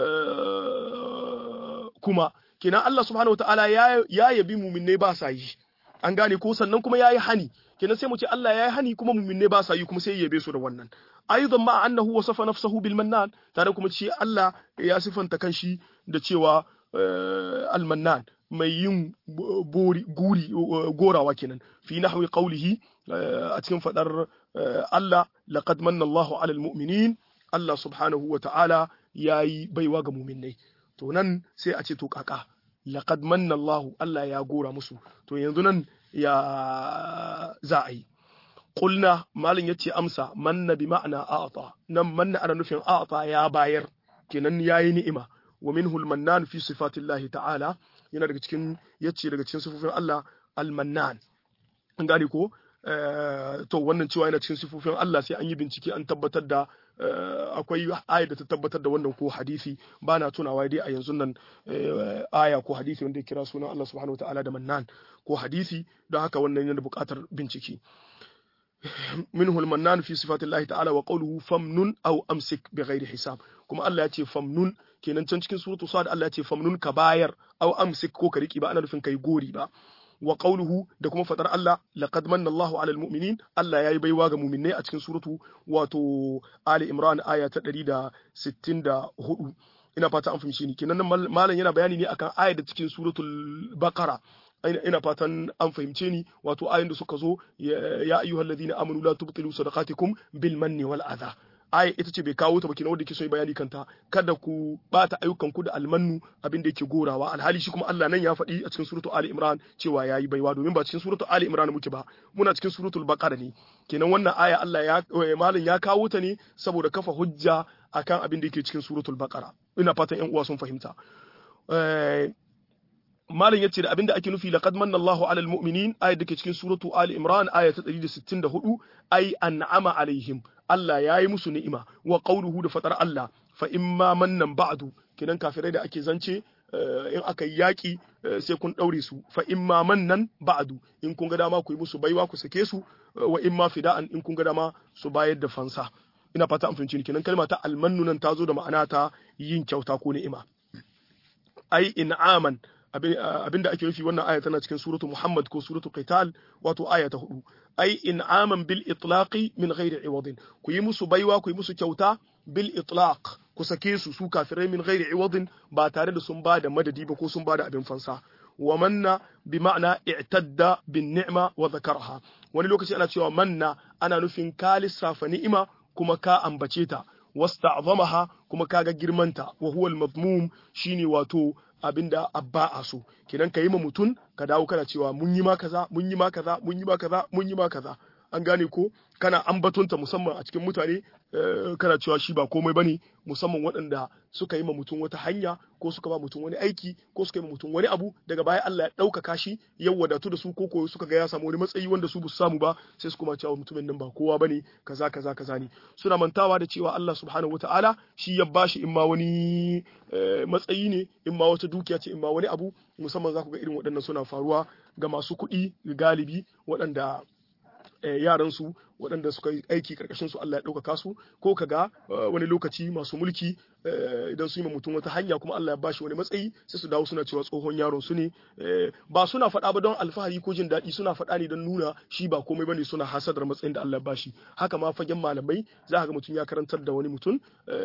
kuma kenan Allah subhanahu wataala ya ya yabi muminne ba sa yi an gane ko sannan kuma ya yi hani kenan sai mu ce Allah ya yi hani kuma muminne ba sa yi kuma sai ya yabe su da wannan aidan ma annahu wasafa nafsahu bil mannan tare kuma ce Allah ya sifanta kanshi da cewa al-mannan mai yin guri gorawa kenan fi nahwi qawlihi a cikin fadar Allah laqad manna Allahu 'alal mu'minin Allah subhanahu wa ta'ala yayi baiwa ga mu'minai to nan sai a ce to kaka laqad manna Allahu Allah ya gora musu to yanzu nan ya za a yi qulna malin yace amsa manna bi ma'ana a'ta nan manna ana nufin a'ta ya bayar kenan yayi ni'ima wa minhu al-mannan fi sifatillahi ta'ala yana daga cikin yace daga cikin sifofin Allah al-mannan an gane ko to wannan cewa yana cikin sifofin Allah sai an yi bincike an tabbatar da akwai aya da ta tabbatar da wannan ko hadisi ba na tunawa dai a yanzu nan aya ko hadisi wanda ya kira sunan Allah subhanahu wa ta'ala da mannan ko hadisi don haka wannan yana buƙatar bincike منه المنان في صفات الله تعالى وقوله فمنن أو أمسك بغير حساب كما الله يأتي فمنن kenan can cikin suratu sad Allah ya ce famnun ka bayar aw amsik ko ka riki ba ana nufin kai gori ba wa qawluhu da kuma fadar Allah laqad manna Allahu 'alal mu'minin Allah yayi baiwa ga mu'minai a cikin suratu wato Ali Imran aya ta 164 ina fata an fahimci ni kenan malam yana bayani ne akan aya da cikin suratul Baqara ina fatan an fahimce ni wato ayoyin da suka zo ya ayyuhal ladina amanu la tubtilu sadaqatikum bil manni wal adha aya ita ce bai kawo ta ba kina wanda yake son bayani kanta kada ku bata ayyukan ku da almannu abin da yake gorawa alhali shi kuma Allah nan ya faɗi a cikin suratul ali imran cewa yayi baiwa domin ba cikin suratul ali imran muke ba muna cikin suratul baqara ne kenan wannan aya Allah ya malam ya kawo ta ne saboda kafa hujja akan abin da yake cikin suratul baqara ina fatan ƴan uwa sun fahimta malam yace da abinda ake nufi laqad manna Allahu 'alal mu'minin ayat dake cikin suratu Ali Imran aya ta 164 ay an'ama alaihim Allah yayi musu ni'ima wa qawluhu da fatar Allah fa imma mannan ba'du kidan kafirai da ake zance in aka yi yaƙi sai kun ɗaure su fa imma mannan ba'du in kun ga dama ku yi musu baiwa ku sake su wa imma fida'an in kun ga dama su bayar da fansa ina fata an fahimci kenan kalma ta almannu nan ta zo da ma'ana ta yin kyauta ko ni'ima ai in'aman abinda ake nufi wannan aya tana cikin suratu Muhammad ko suratu Qital wato aya ta hudu ai in'aman bil itlaqi min ghairi iwadin ku yi musu baiwa ku yi musu kyauta bil itlaq ku sake su su kafirai min ghairi iwadin ba tare da sun ba da madadi ba ko sun ba da abin fansa wa manna bi ma'ana i'tadda bin ni'ma wa dhakarha wani lokaci ana cewa manna ana nufin ka lissafa ni'ima kuma ka ambace ta wasta'zamaha kuma kaga girmanta wa huwa al-madmum shine wato abinda abba a so kenan ka yi ma mutum ka dawo kana cewa mun yi ma kaza mun yi ma kaza mun yi ma kaza mun yi ma kaza an gane ko kana ambatonta musamman a cikin mutane kana cewa shi ba komai bane musamman waɗanda suka yi ma mutum wata hanya ko suka ba mutum wani aiki ko suka yi ma mutum wani abu daga baya Allah ya ɗaukaka shi ya wadatu da su ko ko suka ga ya samu wani matsayi wanda su ba su samu ba sai su kuma cewa mutumin nan ba kowa bane kaza kaza kaza ne suna mantawa da cewa Allah subhanahu wataala shi ya bashi in ma wani matsayi ne in ma wata dukiya ce in ma wani abu musamman za ku ga irin waɗannan suna faruwa ga masu kuɗi galibi waɗanda yaran su waɗanda suka yi aiki karkashin su Allah ya ɗaukaka su ko kaga wani lokaci masu mulki idan su yi mutum wata hanya kuma Allah ya bashi wani matsayi sai su dawo suna cewa tsohon yaron su ne ba suna faɗa ba don alfahari ko jin daɗi suna faɗa ne don nuna shi ba komai bane suna hasadar matsayin da Allah ya bashi haka ma fagen malamai za ka ga mutum ya karantar da wani mutum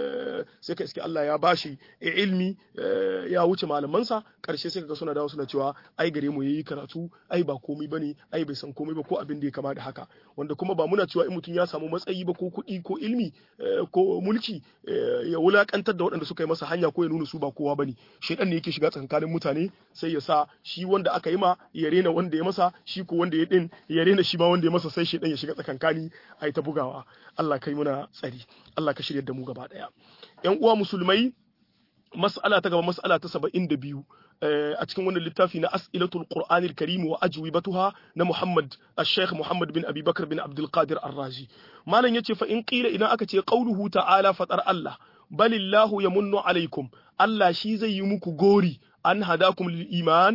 sai ka iske Allah ya bashi ilmi ya wuce malamansa karshe sai ka ga suna dawo suna cewa ai gare mu yayi karatu ai ba komai bane ai bai san komai ba ko abin da ya kama da haka wanda kuma ba muna cewa in mutum ya samu matsayi ba ko kuɗi ko ilmi ko mulki ya wulakantar da waɗanda suka yi masa hanya ko ya nuna su ba kowa bane shedan ne yake shiga tsakanin mutane sai ya sa shi wanda aka yi ma ya rena wanda ya masa shi ko wanda ya din ya rena shi ma wanda ya masa sai shedan ya shiga tsakankani a ta bugawa Allah kai muna tsari Allah ka shirya da mu gaba daya yan uwa musulmai mas'ala ta gaba mas'ala ta 72 a cikin wannan littafi na as'ilatul qur'anil karim wa ajwibatuha na Muhammad al-Sheikh Muhammad bin Abi Bakar bin Abdul Qadir Ar-Razi malam yace fa in qila idan aka ce qauluhu ta'ala fatar Allah balillahu yamunnu alaikum Allah shi zai yi muku gori an hadakum lil iman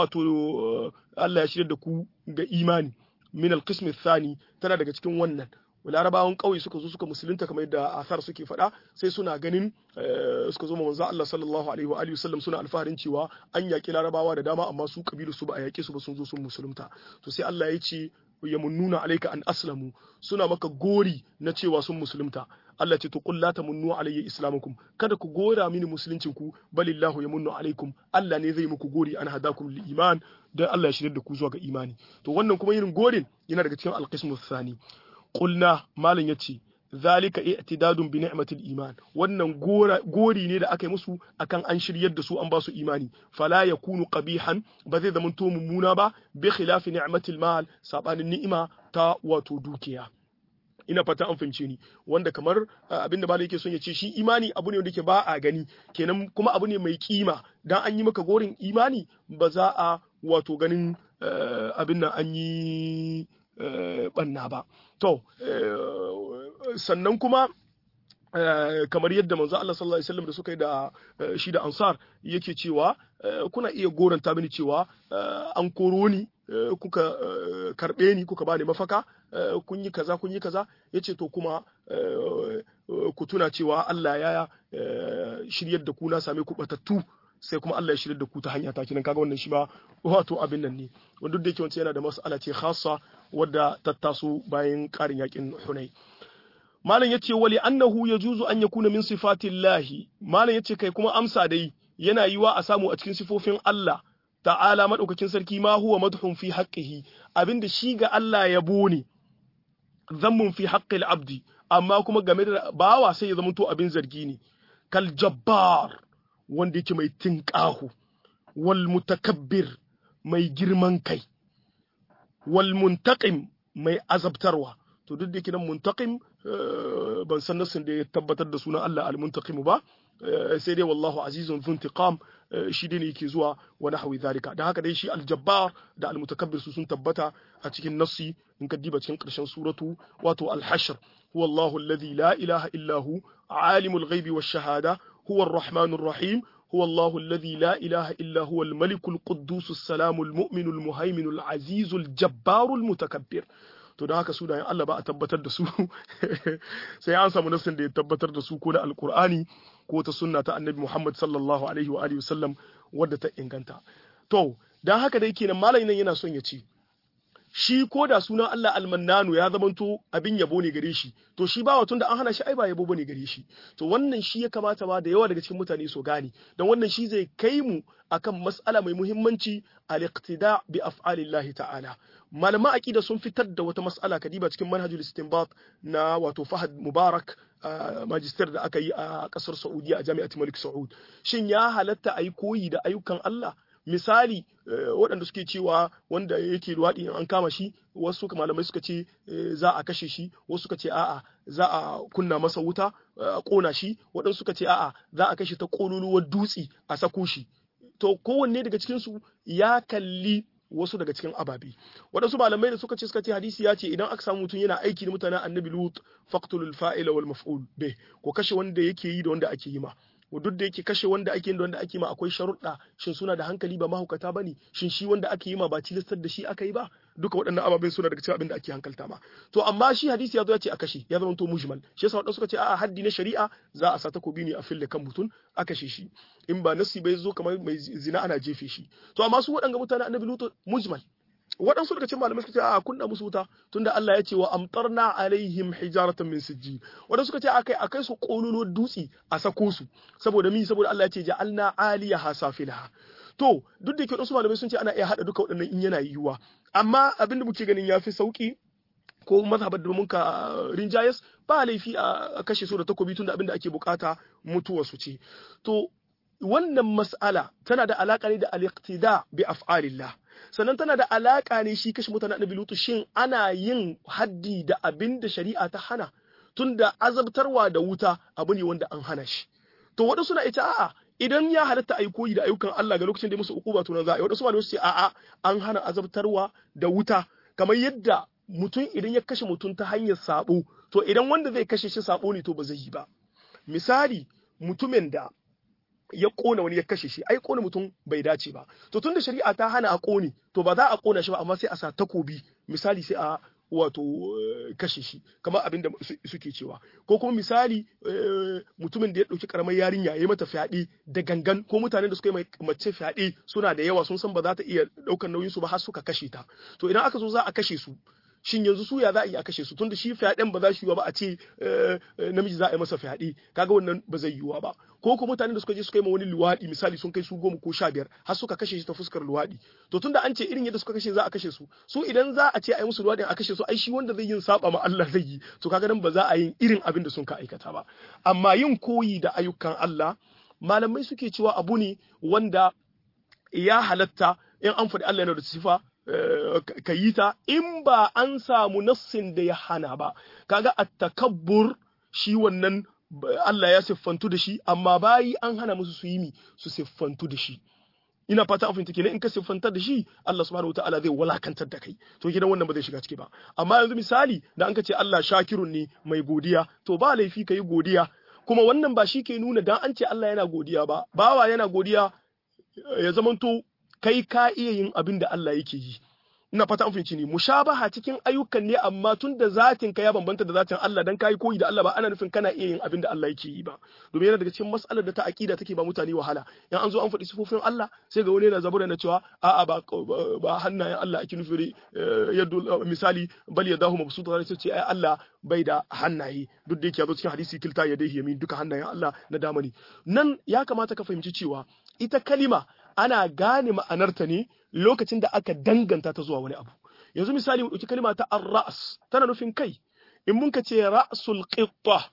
wato Allah ya shirya da ku ga imani min al-qism thani tana daga cikin wannan larabawan ƙauye suka zo suka musulunta kamar yadda asar suke faɗa sai suna ganin suka zo manzo Allah sallallahu alaihi wa alihi wasallam suna alfaharin cewa an yaƙi larabawa da dama amma su kabilu su ba a yaƙe su ba sun zo sun musulunta to sai Allah ya ce yamunnuna alayka an aslamu suna maka gori na cewa sun musulunta Allah ce to qul la tamunnu alayya islamakum kada ku gora mini musuluncin ku balillahu yamunnu alaikum Allah ne zai muku gori an hadakum lil iman dan Allah ya shirye da ku zuwa ga imani to wannan kuma yin gorin yana daga cikin alqismu thani qulna malam yace zalika i'tidadun bi ni'matil iman wannan gori ne da aka yi musu akan an shiryar da su an ba su imani fala yakunu qabihan ba zai zama to mummuna ba bi khilafi ni'matil mal sabanin ni'ima ta wato dukiya ina fata an fahimce ni wanda kamar abinda ba yake son ya ce shi imani abu ne wanda yake ba a gani kenan kuma abu ne mai kima dan an yi maka gorin imani ba za a wato ganin abin nan an yi banna ba to sannan kuma kamar yadda manzo Allah sallallahu alaihi wasallam da suka yi da shi da ansar yake cewa kuna iya goranta mini cewa an koro ni kuka karbe ni kuka bani mafaka kun yi kaza kun yi kaza yace to kuma ku tuna cewa Allah ya shiryar da ku na same ku batattu sai kuma Allah ya shirya da ku ta hanya ta kinan kaga wannan shi ma wato abin nan ne wanda duk da yake wancan yana da mas'ala ce khassa wadda ta taso bayan karin yakin Hunay malam yace wali annahu yajuzu an yakuna min sifatillahi malam yace kai kuma amsa dai yana yiwa a samu a cikin sifofin Allah ta'ala madaukakin sarki ma huwa madhun fi haqqihi abinda shi ga Allah yabo ne zammun fi haqqil abdi amma kuma game da bawa sai ya zama to abin zargi ne kal jabbar wanda yake mai tinƙahu wal mutakabbir mai girman kai wal muntaqim mai azabtarwa to duk da yake nan muntaqim ban san nasin da ya tabbatar da sunan Allah al muntaqim ba sai dai wallahu azizun zuntiqam shi dai ne yake zuwa wa nahwi zalika da haka dai shi aljabbar da almutakabbir su sun tabbata a cikin nassi in ka diba cikin karshen suratu wato alhashr huwa Allahu alladhi la ilaha illa hu alimul ghaibi wash shahada huwa arrahmanur rahim هو الله الذي لا إله إلا هو الملك القدوس السلام المؤمن المهيمن العزيز الجبار المتكبر to da haka sunayen Allah ba a tabbatar da su sai an samu nassin da ya tabbatar da su ko na alkur'ani ko ta sunna ta annabi Muhammad sallallahu alaihi wa alihi wasallam wadda ta inganta to dan haka dai kenan malamin nan yana son ya ce shi ko da sunan Allah almannanu ya zamanto abin yabo ne gare shi to shi ba tun da an hana shi ai ba yabo bane gare shi to wannan shi ya kamata ba da yawa daga cikin mutane su gane dan wannan shi zai kai mu akan mas'ala mai muhimmanci al-iqtida bi af'alillahi ta'ala malaman aqida sun fitar da wata mas'ala kadiba cikin manhajul istinbat na wato Fahad Mubarak magister da aka yi a kasar Saudiya a Jami'at Malik Saud shin ya halatta ayi koyi da ayyukan Allah misali waɗanda suke cewa wanda yake luwaɗi in an kama shi wasu malamai suka ce za a kashe shi wasu suka ce a'a za a kunna masa wuta a ƙona shi waɗansu suka ce a'a za a kashe ta ƙololuwar dutse a sako shi to kowanne daga cikinsu ya kalli wasu daga cikin ababe waɗansu malamai da suka ce suka ce hadisi ya ce idan aka samu mutum yana aiki da mutanen annabi lut faqtulul fa'ila wal maf'ul bih ko kashe wanda yake yi da wanda ake yi ma duk da yake kashe wanda ake da wanda ake ma akwai sharuɗa shin suna da hankali ba mahaukata bane shin shi wanda ake yi ma ba tilastar da shi aka yi ba duka waɗannan ababen suna daga cikin abin da ake hankalta ma to amma shi hadisi ya zo ya ce a kashe ya zama to mujmal shi yasa wadansu suka ce a'a haddi na shari'a za a sa takobi ne a fille kan mutum a kashe shi in ba nasi bai zo kamar mai zina ana jefe shi to amma su waɗanga mutane annabi lutu mujmal waɗansu daga cikin malamai suka ce a kunna musu wuta tunda Allah ya ce wa amtarna alaihim hijaratan min sijji waɗansu suka ce akai akai su kololo dutse a sako su saboda mi saboda Allah ya ce ja'alna aliyaha safilaha to duk da ke waɗansu malamai sun ce ana iya haɗa duka waɗannan in yana yiwuwa amma abinda muke ganin ya fi sauki ko mazhabar da muka rinjayes ba laifi a kashe su da takobi tunda abinda ake bukata mutuwa su ce to wannan mas'ala tana da alaka ne da al-iqtida bi af'alillah sannan tana da alaka ne shi kashe mutane annabi lutu shin ana yin haddi da abin da shari'a ta hana tunda azabtarwa da wuta abu ne wanda an hana shi to waɗansu suna ita a'a idan ya halatta a yi koyi da ayyukan Allah ga lokacin da musu ukuba to nan za a yi waɗansu malamai su ce a'a an hana azabtarwa da wuta kamar yadda mutum idan ya kashe mutum ta hanyar sabo to idan wanda zai kashe shi sabo ne to ba zai yi ba misali mutumin da ya kona wani ya kashe shi ai kona mutum bai dace ba to tunda shari'a ta hana a kone to ba za a kona shi ba amma sai a sa takobi misali sai a wato kashe shi kamar abin da suke cewa ko kuma misali mutumin da ya ɗauki karamar yarinya ya yi mata fyaɗe da gangan ko mutanen da suka yi mace fyaɗe suna da yawa sun san ba za ta iya ɗaukar nauyin su ba har suka kashe ta to idan aka zo za a kashe su shin yanzu su ya za a yi a kashe su tunda shi fyaɗen ba za shi yiwa ba a ce namiji za a yi masa fyaɗe kaga wannan ba zai yiwa ba ko kuma mutanen da suka je suka yi ma wani luwaɗi misali sun kai su goma ko sha biyar har suka kashe shi ta fuskar luwaɗi to tunda an ce irin yadda suka kashe za a kashe su su idan za a ce a yi musu luwaɗin a kashe su ai shi wanda zai yin saba ma Allah zai yi to kaga nan ba za a yi irin abin da sun ka aikata ba amma yin koyi da ayyukan Allah malamai suke cewa abu ne wanda ya halatta in an faɗi Allah yana da sifa ka yi ta in ba an samu nassin da ya hana ba kaga at-takabbur shi wannan Allah ya siffantu da shi amma bayi an hana musu su yi mi su siffantu da shi ina fata an fahimta kenan in ka siffantar da shi Allah subhanahu wataala zai walakantar da kai to gidan wannan ba zai shiga ciki ba amma yanzu misali da an ka ce Allah shakirun ne mai godiya to ba laifi ka yi godiya kuma wannan ba shi ke nuna dan an ce Allah yana godiya ba bawa yana godiya ya zamanto kai ka iya yin abin da Allah yake yi ina fata an fahimci ne mushabaha cikin ayyukan ne amma tun da zatin ka ya bambanta da zatin Allah dan kai koyi da Allah ba ana nufin kana iya yin abin da Allah yake yi ba domin yana daga cikin mas'alar da ta aqida take ba mutane wahala in an zo an faɗi sifofin Allah sai ga wani yana zabura na cewa a'a ba ba hannayen Allah ake nufi yadda misali bal yadahu mabsuta sai ce ai Allah bai da hannaye duk da yake yazo cikin hadisi kilta yadayhi yamin duka hannayen Allah na damani nan ya kamata ka fahimci cewa ita kalima ana gane ma'anarta ne lokacin da aka danganta ta zuwa wani abu yanzu misali mu ɗauki kalma ta ar-ra's tana nufin kai in mun ka ce ra'sul qitta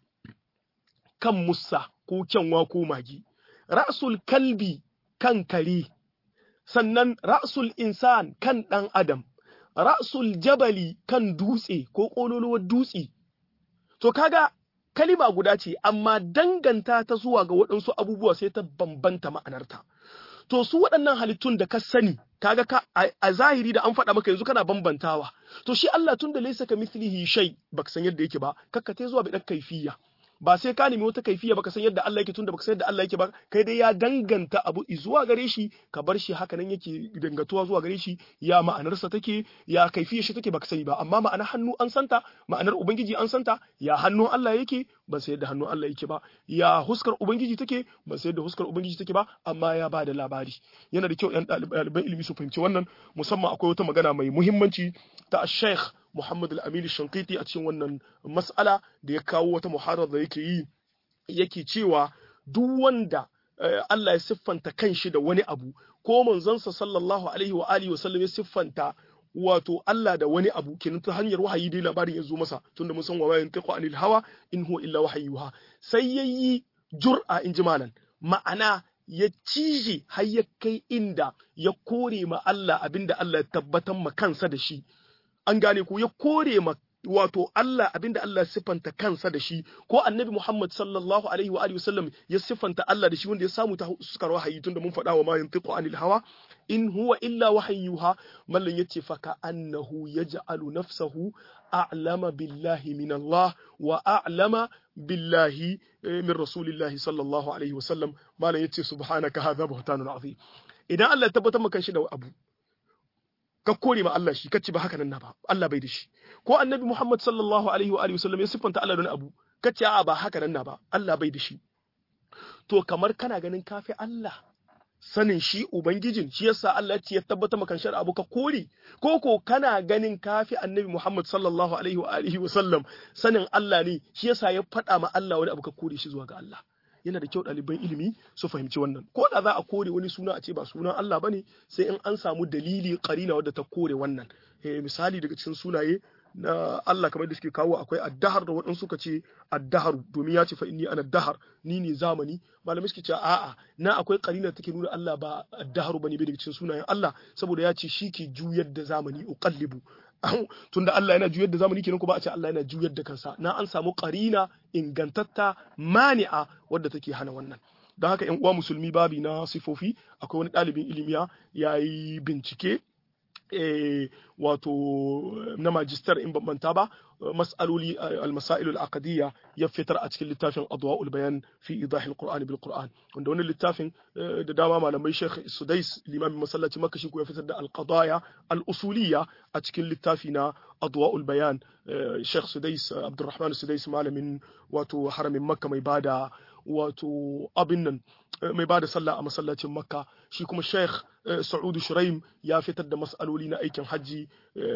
kan musa ko kyanwa ko magi ra'sul kalbi kan kare sannan ra'sul insan kan ɗan adam ra'sul jabali kan dutse ko ƙololuwar dutse to kaga kalima guda ce amma danganta ta zuwa ga waɗansu abubuwa sai ta bambanta ma'anarta to su waɗannan halittun da ka sani kaga ka a zahiri da an faɗa maka yanzu kana bambantawa to shi Allah tun da laysa ka mithlihi shay baka san yadda yake ba kakkate zuwa bi dan kaifiya ba sai ka nemi wata kaifiya baka san yadda Allah yake tunda baka san yadda Allah yake ba kai dai ya danganta abu zuwa gare shi ka bar shi haka nan yake dangatuwa zuwa gare shi ya ma'anarsa take ya kaifiyar shi take baka sani ba amma ma'anar hannu an santa ma'anar ubangiji an santa ya hannun Allah yake ban san yadda hannun Allah yake ba ya huskar ubangiji take ban san yadda huskar ubangiji take ba amma ya bada labari yana da kyau yan ɗaliban ilimi su fahimci wannan musamman akwai wata magana mai muhimmanci ta Sheikh Muhammad Al-Amin Shankiti a cikin wannan mas'ala da ya kawo wata muharar da yake yi yake cewa duk wanda Allah ya siffanta kanshi da wani abu ko manzonsa sallallahu alaihi wa alihi wa sallam ya siffanta wato Allah da wani abu kenan ta hanyar wahayi dai labarin ya zo masa tunda mun san wa bayan tiqu anil hawa in huwa illa wahayyuha sai yayi jur'a in ji malan ma'ana ya cije har ya kai inda ya kore ma Allah abinda Allah ya tabbatar ma kansa da shi an gane ku ya kore ma wato Allah abinda Allah ya siffanta kansa da shi ko annabi Muhammad sallallahu alaihi wa alihi wasallam ya siffanta Allah da shi wanda ya samu ta suka wahayi tunda mun faɗa wa ma yantiqu anil hawa in huwa illa wahayyuha mallan yace fa ka annahu yaj'alu nafsahu a'lama billahi min Allah wa a'lama billahi min rasulillahi sallallahu alaihi wasallam mallan yace subhanaka hadha buhtanun azim idan Allah ya tabbatar maka shi da abu ka kore ma Allah shi kace ba haka nan na ba Allah bai da shi ko annabi Muhammad sallallahu alaihi wa alihi wasallam ya siffanta Allah da abu kace a'a ba haka nan na ba Allah bai da shi to kamar kana ganin kafi Allah sanin shi ubangijin shi yasa Allah ya tabbata maka shar abu ka kore ko ko kana ganin kafi annabi Muhammad sallallahu alaihi wa alihi wasallam sanin Allah ne shi yasa ya faɗa ma Allah wani abu ka kore shi zuwa ga Allah yana da kyau ɗaliban ilimi su fahimci wannan ko da za a kore wani suna a ce ba sunan Allah bane sai in an samu dalili karina wadda ta kore wannan misali daga cikin sunaye na Allah kamar da suke kawo akwai addahar da waɗansu suka ce addaharu domin ya ce fa inni ana dahar ni ne zamani malamai suke ce a'a na akwai karina take nuna Allah ba addaharu bane bai daga cikin sunayen Allah saboda ya ce shi ke juyar da zamani uqallibu tunda Allah yana juyar da zamani kenan ko ba a ce Allah yana juyar da kansa na an samu qarina ingantatta mani'a wadda take hana wannan don haka yan uwa musulmi babi na sifofi akwai wani ɗalibin ilimiya ya yi bincike wato na majistar in bambanta ba mas'aloli al-masail al-aqdiyya ya fitar a cikin littafin adwa'ul bayan fi idahil qur'an bil qur'an wanda wannan littafin da dama malamai Sheikh Sudais limamin masallaci Makka shi ko ya fitar da al-qadaya al-usuliyya a cikin littafi na adwa'ul bayan Sheikh Sudais Abdurrahman Sudais malamin wato haramin Makka mai bada wato abin nan mai bada sallah a masallacin Makka shi kuma Sheikh Sa'udu Shuraim ya fitar da mas'aloli na aikin hajji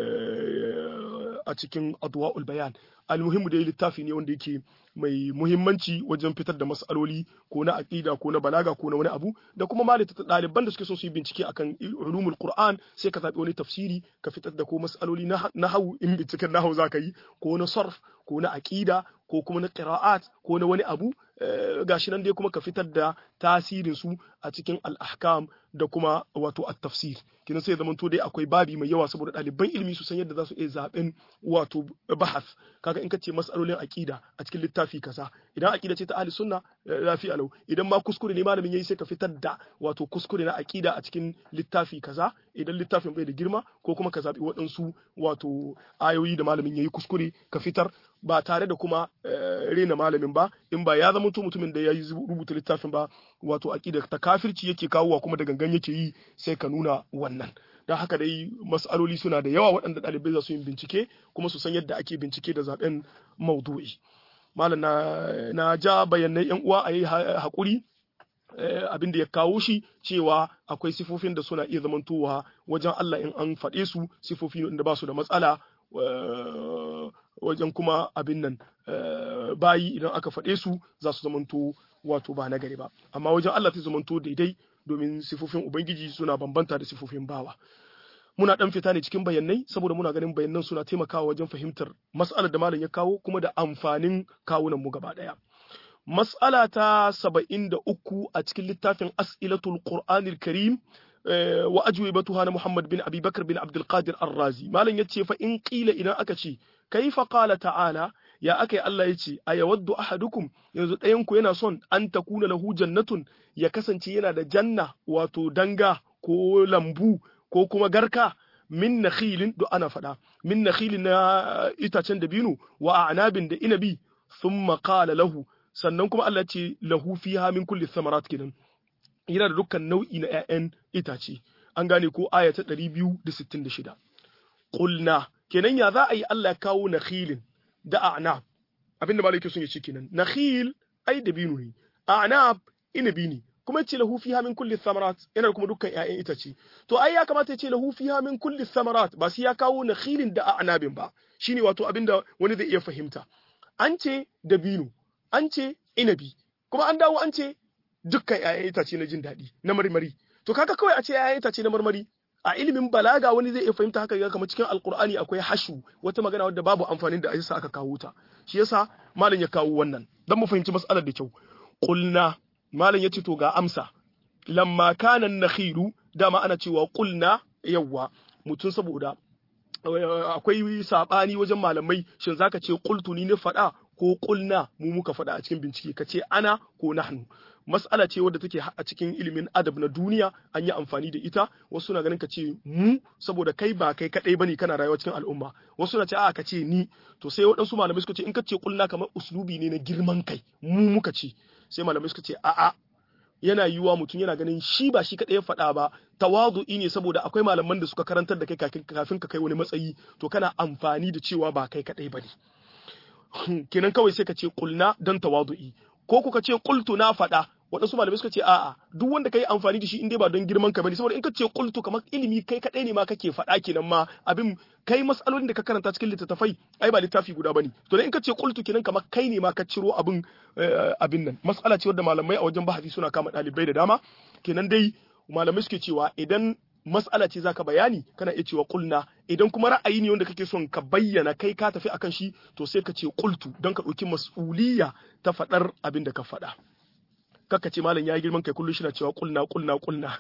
a cikin adwa'ul bayan almuhimmu dai littafi ne wanda yake mai muhimmanci wajen fitar da mas'aloli ko na aqida ko na balaga ko na wani abu da kuma malita ɗaliban da suke so su yi bincike akan ulumul qur'an sai ka zabi wani tafsiri ka fitar da ko mas'aloli na nahwu in binciken nahwu zaka yi ko na sarf ko na aqida ko kuma na qira'at ko na wani abu gashi nan dai kuma ka fitar da tasirin su a cikin al-ahkam da kuma wato at-tafsir kinan sai zaman to dai akwai babi mai yawa saboda ɗaliban ilimi su san yadda za su iya zaben wato bahas kaga in ka ce mas'alolin aqida a cikin littafi kaza idan aqida ce ta ahli sunna lafi alau idan ma kuskure ne malamin yayi sai ka fitar da wato kuskure na aqida a cikin littafi kaza idan littafin bai da girma ko kuma ka zabi waɗansu wato ayoyi da malamin yayi kuskure ka fitar ba tare da kuma rena malamin ba in ba ya zama mutumin da ya yi rubuta littafin ba wato aqida ta kafirci yake kawowa kuma da gangan yake yi sai ka nuna wannan don haka dai mas'aloli suna da yawa waɗanda ɗalibai za su yi bincike kuma su san yadda ake bincike da zaben maudu'i malam na, na ja bayanai yan uwa a yi haƙuri abin da ya kawo shi cewa akwai sifofin da suna iya zamantowa wajen Allah in an faɗe su sifofi da ba su da matsala wajen kuma abin nan bayi idan aka faɗe su za su zamanto wato ba nagari ba amma wajen Allah ta zamanto daidai domin sifofin ubangiji suna bambanta da sifofin bawa muna dan fita ne cikin bayanai saboda muna ganin bayanan suna taimakawa wajen fahimtar mas'alar da malam ya kawo kuma da amfanin kawunan mu gaba daya mas'ala ta saba'in da uku a cikin littafin as'ilatul qur'anil karim wa ajwibatuha na Muhammad bin Abi Bakar bin Abdul Qadir Ar-Razi malam yace fa in qila idan aka ce kaifa qala ta'ala ya aka yi Allah ya ce a yawaddu ahadukum yanzu ɗayan ku yana son an takuna lahu jannatun ya kasance yana da janna wato danga ko lambu ko kuma garka min nakhilin do ana faɗa min nakhilin na itacen dabino wa a'nabin da inabi thumma qala lahu sannan kuma Allah ce lahu fiha min kulli thamarat kenan yana da dukkan nau'i na 'ya'yan itace an gane ko aya ta 266 qulna kenan ya za a yi Allah kawo nakhilin da a'nab abinda malaki sun yi ce kenan nakhil ai dabino ne a'nab inabi ne kuma ce lahu fiha min kulli thamarat yana kuma dukkan ƴaƴan itace to ai ya kamata ya ce lahu fiha min kulli thamarat ba sai ya kawo nakhilin da a'nabin ba shine wato abinda wani zai iya fahimta an ce dabino an ce inabi kuma an dawo an ce dukkan ƴaƴan itace na jin daɗi na marmari to kaga kawai a ce ƴaƴan itace na marmari a ilimin balaga wani zai iya fahimta haka ga kamar cikin alkur'ani akwai hashu wata magana wadda babu amfanin da yasa aka kawo ta shi yasa malam ya kawo wannan dan mu fahimci mas'alar da kyau qulna malam yace to ga amsa lamma kana nakhilu dama ana cewa qulna yawwa mutun saboda akwai sabani wajen malamai shin zaka ce qultu ni ne fada ko qulna mu muka fada a cikin bincike kace ana ko nahnu mas'ala ce wadda take a cikin ilimin adab na duniya an yi amfani da ita wasu na ganin ka ce mu saboda kai ba kai kadai bane kana rayuwa cikin al'umma wasu na ce a ka ce ni to sai waɗansu malamai suka ce in ka ce kulna kamar uslubi ne na girman kai mu muka ce sai malamai suka ce a'a yana yiwuwa mutum yana ganin shi ba shi kadai ya faɗa ba tawadu'i ne saboda akwai malaman da suka karantar da kai kafin ka kai wani matsayi to kana amfani da cewa ba kai kadai bane kenan kawai sai ka ce kulna don tawadu'i ko kuka ce qultu na faɗa waɗansu malamai suka ce a'a duk wanda kai amfani da shi in dai ba don girman ka bane saboda in ka ce qultu kamar ilimi kai kadai ne ma kake faɗa kenan ma abin kai masalolin da ka karanta cikin littattafai ai ba littafi guda bane to in ka ce qultu kenan kamar kai ne ma ka ciro abin abin nan mas'ala ce wadda malamai a wajen bahasi suna kama ɗalibai da dama kenan dai malamai suke cewa idan mas'ala ce zaka bayani kana iya cewa kulna idan kuma ra'ayi ne wanda kake son ka bayyana kai ka tafi akan shi to sai ka ce qultu don ka ɗauki mas'uliyya ta faɗar abin da ka faɗa kaka ce malam ya yi girman kai kullum shi na cewa kulna kulna kulna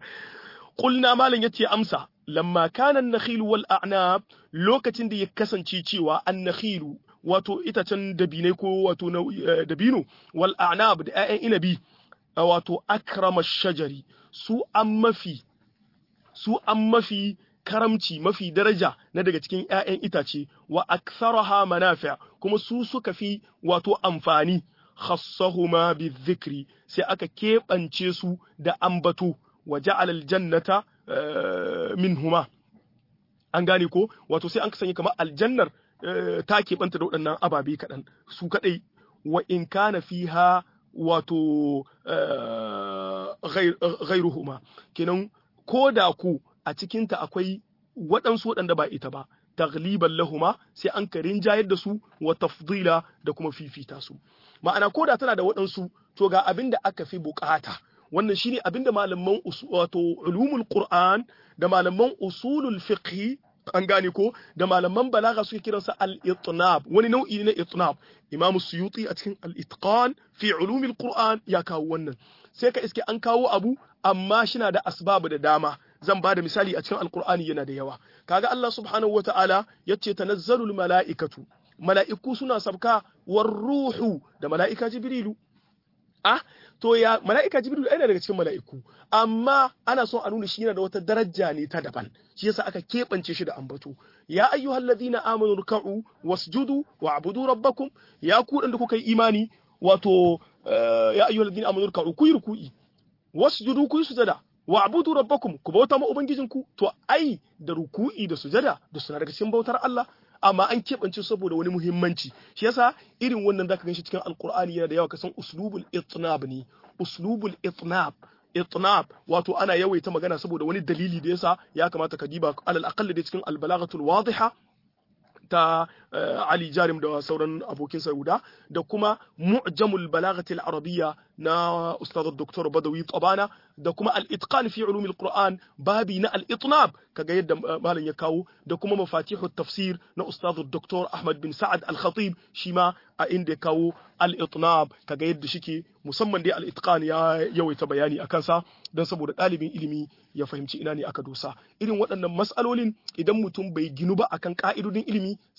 kulna malam ya ce amsa lamma kana an-nakhil wal a'nab lokacin da ya kasance cewa an-nakhil wato itacen dabinai ko wato dabino wal a'nab da 'ya'yan inabi wato akrama shajari su an mafi su an mafi karamci mafi daraja na daga cikin 'ya'yan itace wa aktharaha manafi' kuma su suka fi wato amfani khassahuma bizikri sai aka keɓance su da ambato wa ja'ala aljannata minhuma an gane ko wato sai an sanya kamar aljannar ta keɓanta da waɗannan ababe kaɗan su kaɗai wa in kana fiha wato ghairuhuma kenan ko da ku a cikinta akwai waɗansu waɗanda ba ita ba tagliban lahuma sai an ka rinjayar da su wa tafdila da kuma fifita su ma'ana ko da tana da waɗansu to ga abin da aka fi bukata wannan shine abin da malaman wato ulumul qur'an da malaman usulul fiqh an gane ko da malaman balaga suke kiransa al-itnab wani nau'i na itnab imamu suyuti a cikin al-itqan fi ulumil qur'an ya kawo wannan sai ka iske an kawo abu amma shina da asbabu da dama zan ba da misali a cikin alkur'ani yana da yawa kaga Allah subhanahu wataala yace tanazzalul mala'ikatu mala'iku suna sabka war ruhu da mala'ika jibrilu ah to ya mala'ika jibrilu ai daga cikin mala'iku amma ana son a nuna shi yana da wata daraja ne ta daban shi yasa aka keɓance shi da ambato ya ayyuhallazina amanu ruk'u wasjudu wa'budu rabbakum ya ku da kuka yi imani wato ya ayyuhallazina amanu ruk'u ku yi ruku'i wasjudu ku yi sujada wa abudu rabbakum ku bauta ma ubangijinku to ai da ruku'i da sujada da suna daga cikin bautar Allah amma an keɓance saboda wani muhimmanci shi yasa irin wannan zaka ganshi cikin alqur'ani yana da yawa kasan uslubul itnab ne uslubul itnab itnab wato ana yawaita magana saboda wani dalili da yasa ya kamata ka diba alal aqall da cikin albalaghatul wadiha ta Ali Jarim da sauran abokin Sauda da kuma Mu'jamul Balaghatil Arabiyya na Ustaz Dr. Badawi Tabana da kuma Al-Itqan fi Ulumil Qur'an babi na Al-Itnab kaga yadda malam ya kawo da kuma Mafatihut Tafsir na Ustaz Dr. Ahmad bin Sa'ad Al-Khatib shi ma a inda ya kawo Al-Itnab kaga yadda shike musamman dai Al-Itqan ya yawaita bayani akan sa don saboda ɗalibin ilimi ya fahimci ina ne aka dosa irin waɗannan mas'alolin idan mutum bai ginu ba akan ka'idodin ilimi saka ga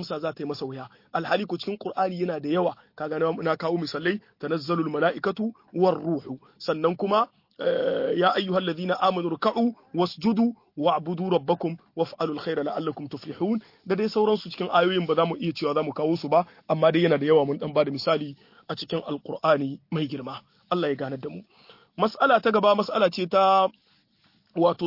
amsa za ta yi masa wuya alhali ko cikin qur'ani yana da yawa kaga na kawo misalai tanazzalul mala'ikatu war ruhu sannan kuma ya ayyuhal ladina amanu ruk'u wasjudu wa'budu rabbakum waf'alul khayra la'allakum tuflihun da dai sauransu cikin ayoyin ba za mu iya cewa za mu kawo su ba amma dai yana da yawa mun dan ba da misali a cikin alqur'ani mai girma Allah ya gane da mu mas'ala ta gaba mas'ala ce ta wato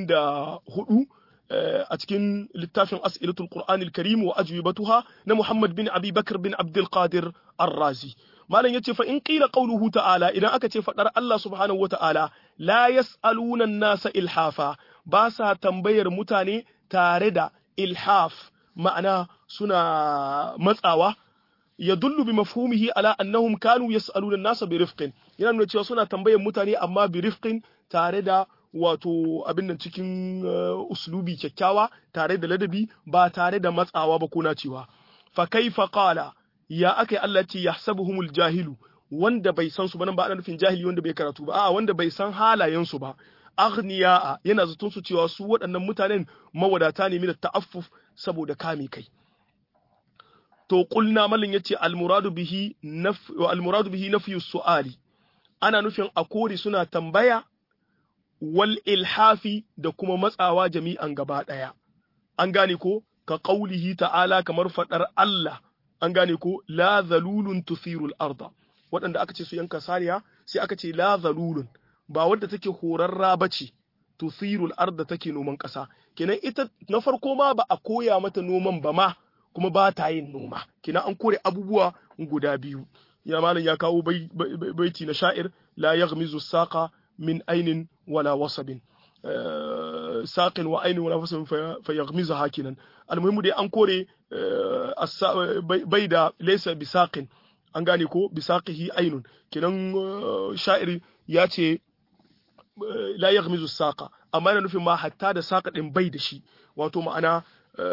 74 a cikin littafin as'ilatul qur'anil karim wa ajwibatuha na Muhammad bin Abi Bakr bin Abdul Qadir Ar-Razi malam yace fa in qila qawluhu ta'ala idan aka ce fadar Allah subhanahu wata'ala la yas'aluna an-nasa ilhafa ba sa tambayar mutane tare da ilhaf ma'ana suna matsawa yadullu bi mafhumihi ala annahum kanu yas'aluna an-nasa bi rifqin yana nuna cewa suna tambayar mutane amma bi rifqin tare da wato abin nan cikin uslubi kyakkyawa tare da ladabi ba tare da matsawa ba ko cewa fa kaifa qala ya akai Allah ce yahsabuhumul jahilu wanda bai san su ba nan ba ana nufin jahili wanda bai karatu ba a'a wanda bai san halayen su ba aghniya yana zaton su cewa su waɗannan mutanen mawadata ne min ta'affuf saboda kame kai to qulna mallin yace al muradu bihi naf al muradu bihi nafyu su'ali ana nufin a kore suna tambaya wal ilhafi da kuma matsawa jami'an gaba ɗaya. An gane ko, ka ƙaulihi ta'ala kamar faɗar Allah, an gane ko, la zalulun tusirul arda. Waɗanda aka ce su yanka sariya, sai aka ce la zalulun, ba wadda take horarra ba ce, tusirul arda take noman ƙasa. Kenan ita na farko ma ba a koya mata noman ba ma, kuma ba ta yin noma. Kenan an kore abubuwa guda biyu. Ya malam ya kawo baiti na sha'ir, la yaghmizu saqa min ainin wala wasabin saƙin wa ainin wala wasabin fa yaghmiza hakinan almuhimmu dai an kore bai da laysa bi saqin an gane ko bi saqihi ainun kinan sha'iri ya ce la yaghmizu saqa amma yana nufin ma hatta da saqa din bai da shi wato ma'ana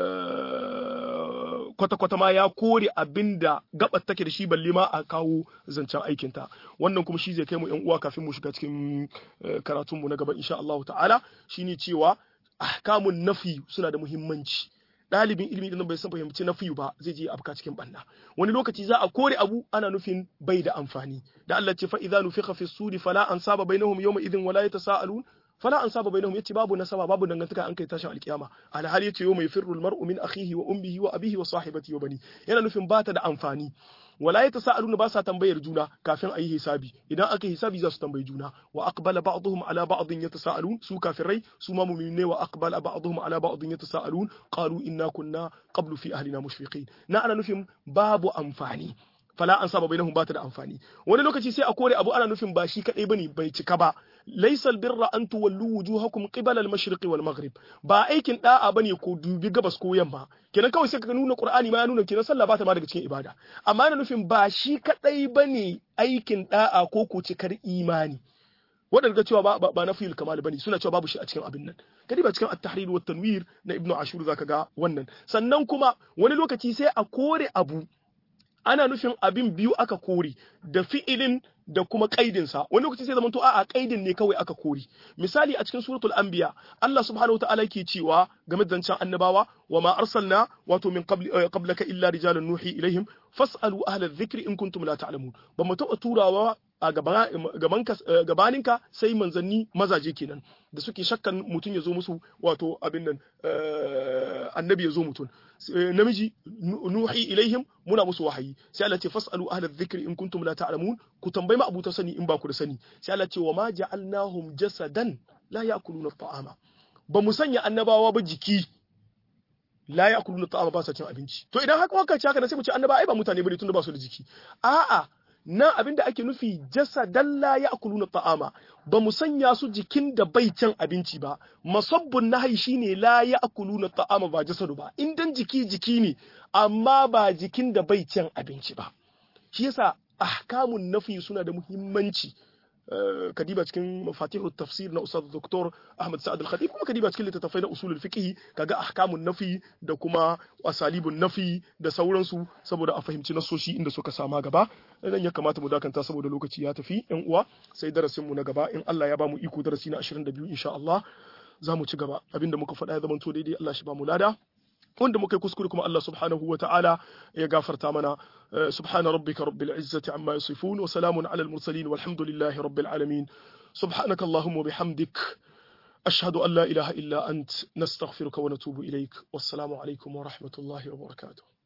kwata-kwata ma ya kore abin da gabar take da shi balle ma a kawo zancen aikinta wannan kuma shi zai kai mu yan uwa kafin mu shiga cikin karatun mu na gaba insha Allah ta'ala shine cewa ahkamun nafi suna da muhimmanci ɗalibin ilimi idan bai san fahimci nafi ba zai je afka cikin banna wani lokaci za a kore abu ana nufin bai da amfani da Allah ce fa idza nufiqa fi suri fala ansaba bainahum yawma idhin wala yatasaalun fala an saba bainahum yace babu nasaba babu dangantaka an kai tashin alkiyama alhali yace yau mai firru almar'u min akhihi wa ummihi wa abihi wa sahibati wa bani yana nufin bata da amfani wala yatasaaluna ba sa tambayar juna kafin ayi hisabi idan aka hisabi za su tambayi juna wa aqbala ba'dhum ala ba'dhin yatasaalun su kafirai su ma mu'minai wa aqbala ba'dhum ala ba'dhin yatasaalun qalu inna kunna qablu fi ahlina mushfiqin na ana nufin babu amfani fala an saba bainahum bata da amfani wani lokaci sai a kore abu ana nufin ba shi kadai bane bai cika ba laysal birra an tuwallu wujuhakum qibala al-mashriq wal maghrib ba aikin da'a bane ko dubi gabas ko yamma kenan kawai sai ka nuna qur'ani ma ya nuna kenan sallah bata ma daga cikin ibada amma ana nufin ba shi kadai bane aikin da'a ko ko cikar imani waɗanda cewa ba ba na fil kamal bane suna cewa babu shi a cikin abin nan kadi ba cikin at-tahrir wa tanwir na ibnu ashur zaka ga wannan sannan kuma wani lokaci sai a kore abu ana nufin abin biyu aka kore da fi'ilin da kuma kaidinsa wani lokaci sai zamanto a'a kaidin ne kawai aka kore misali a cikin suratul anbiya Allah subhanahu wataala yake cewa game da zancen annabawa wa ma arsalna wato min qablaka illa rijalan nuhi ilaihim fas'alu ahla dhikri in kuntum la ta'lamun ba mu taɓa turawa a gabaninka sai manzanni mazaje kenan da suke shakkan mutum ya zo musu wato abin nan annabi ya zo mutum namiji nuhi ilaihim muna musu wahayi sai Allah ce fasalu ahla dhikri in kuntum la ta'lamun ku tambayi ma abuta sani in ba ku da sani sai Allah ce wa ma ja'alnahum jasadan la ya'kuluna ta'ama ba mu sanya annabawa ba jiki la ya'kuluna ta'ama ba sa cin abinci to idan haka waka ci haka sai mu ce annaba ai ba mutane bane tunda ba su da jiki a'a nan abin da ake nufi jasadan la ya'kuluna ta'ama ba mu sanya su jikin da bai cin abinci ba masabbun nahyi shine la ya'kuluna ta'ama ba jasadu ba in dan jiki jiki ne amma ba jikin da bai cin abinci ba shi yasa ahkamun nafi suna da muhimmanci kadiba cikin mafatihu tafsir na ustad doktor Ahmad Sa'ad al-Khatib kuma kadiba cikin littattafai na usulul fiqh kaga ahkamun nafi da kuma asalibun nafi da sauransu saboda a fahimci nasoshi inda suka sama gaba nan ya kamata mu dakanta saboda lokaci ya tafi yan uwa sai darasin mu na gaba in Allah ya ba mu iko darasi na 22 insha Allah za mu ci gaba abinda muka faɗa ya zama to daidai Allah shi ba mu lada wanda muka yi kuskure kuma Allah subhanahu wa ta'ala ya gafarta mana subhana rabbika rabbil izzati amma yasifun wa salamun ala al mursalin walhamdulillahi rabbil alamin subhanaka allahumma bihamdik ashhadu an la ilaha illa ant nastaghfiruka wa natubu ilaik wassalamu alaikum wa rahmatullahi wa barakatuh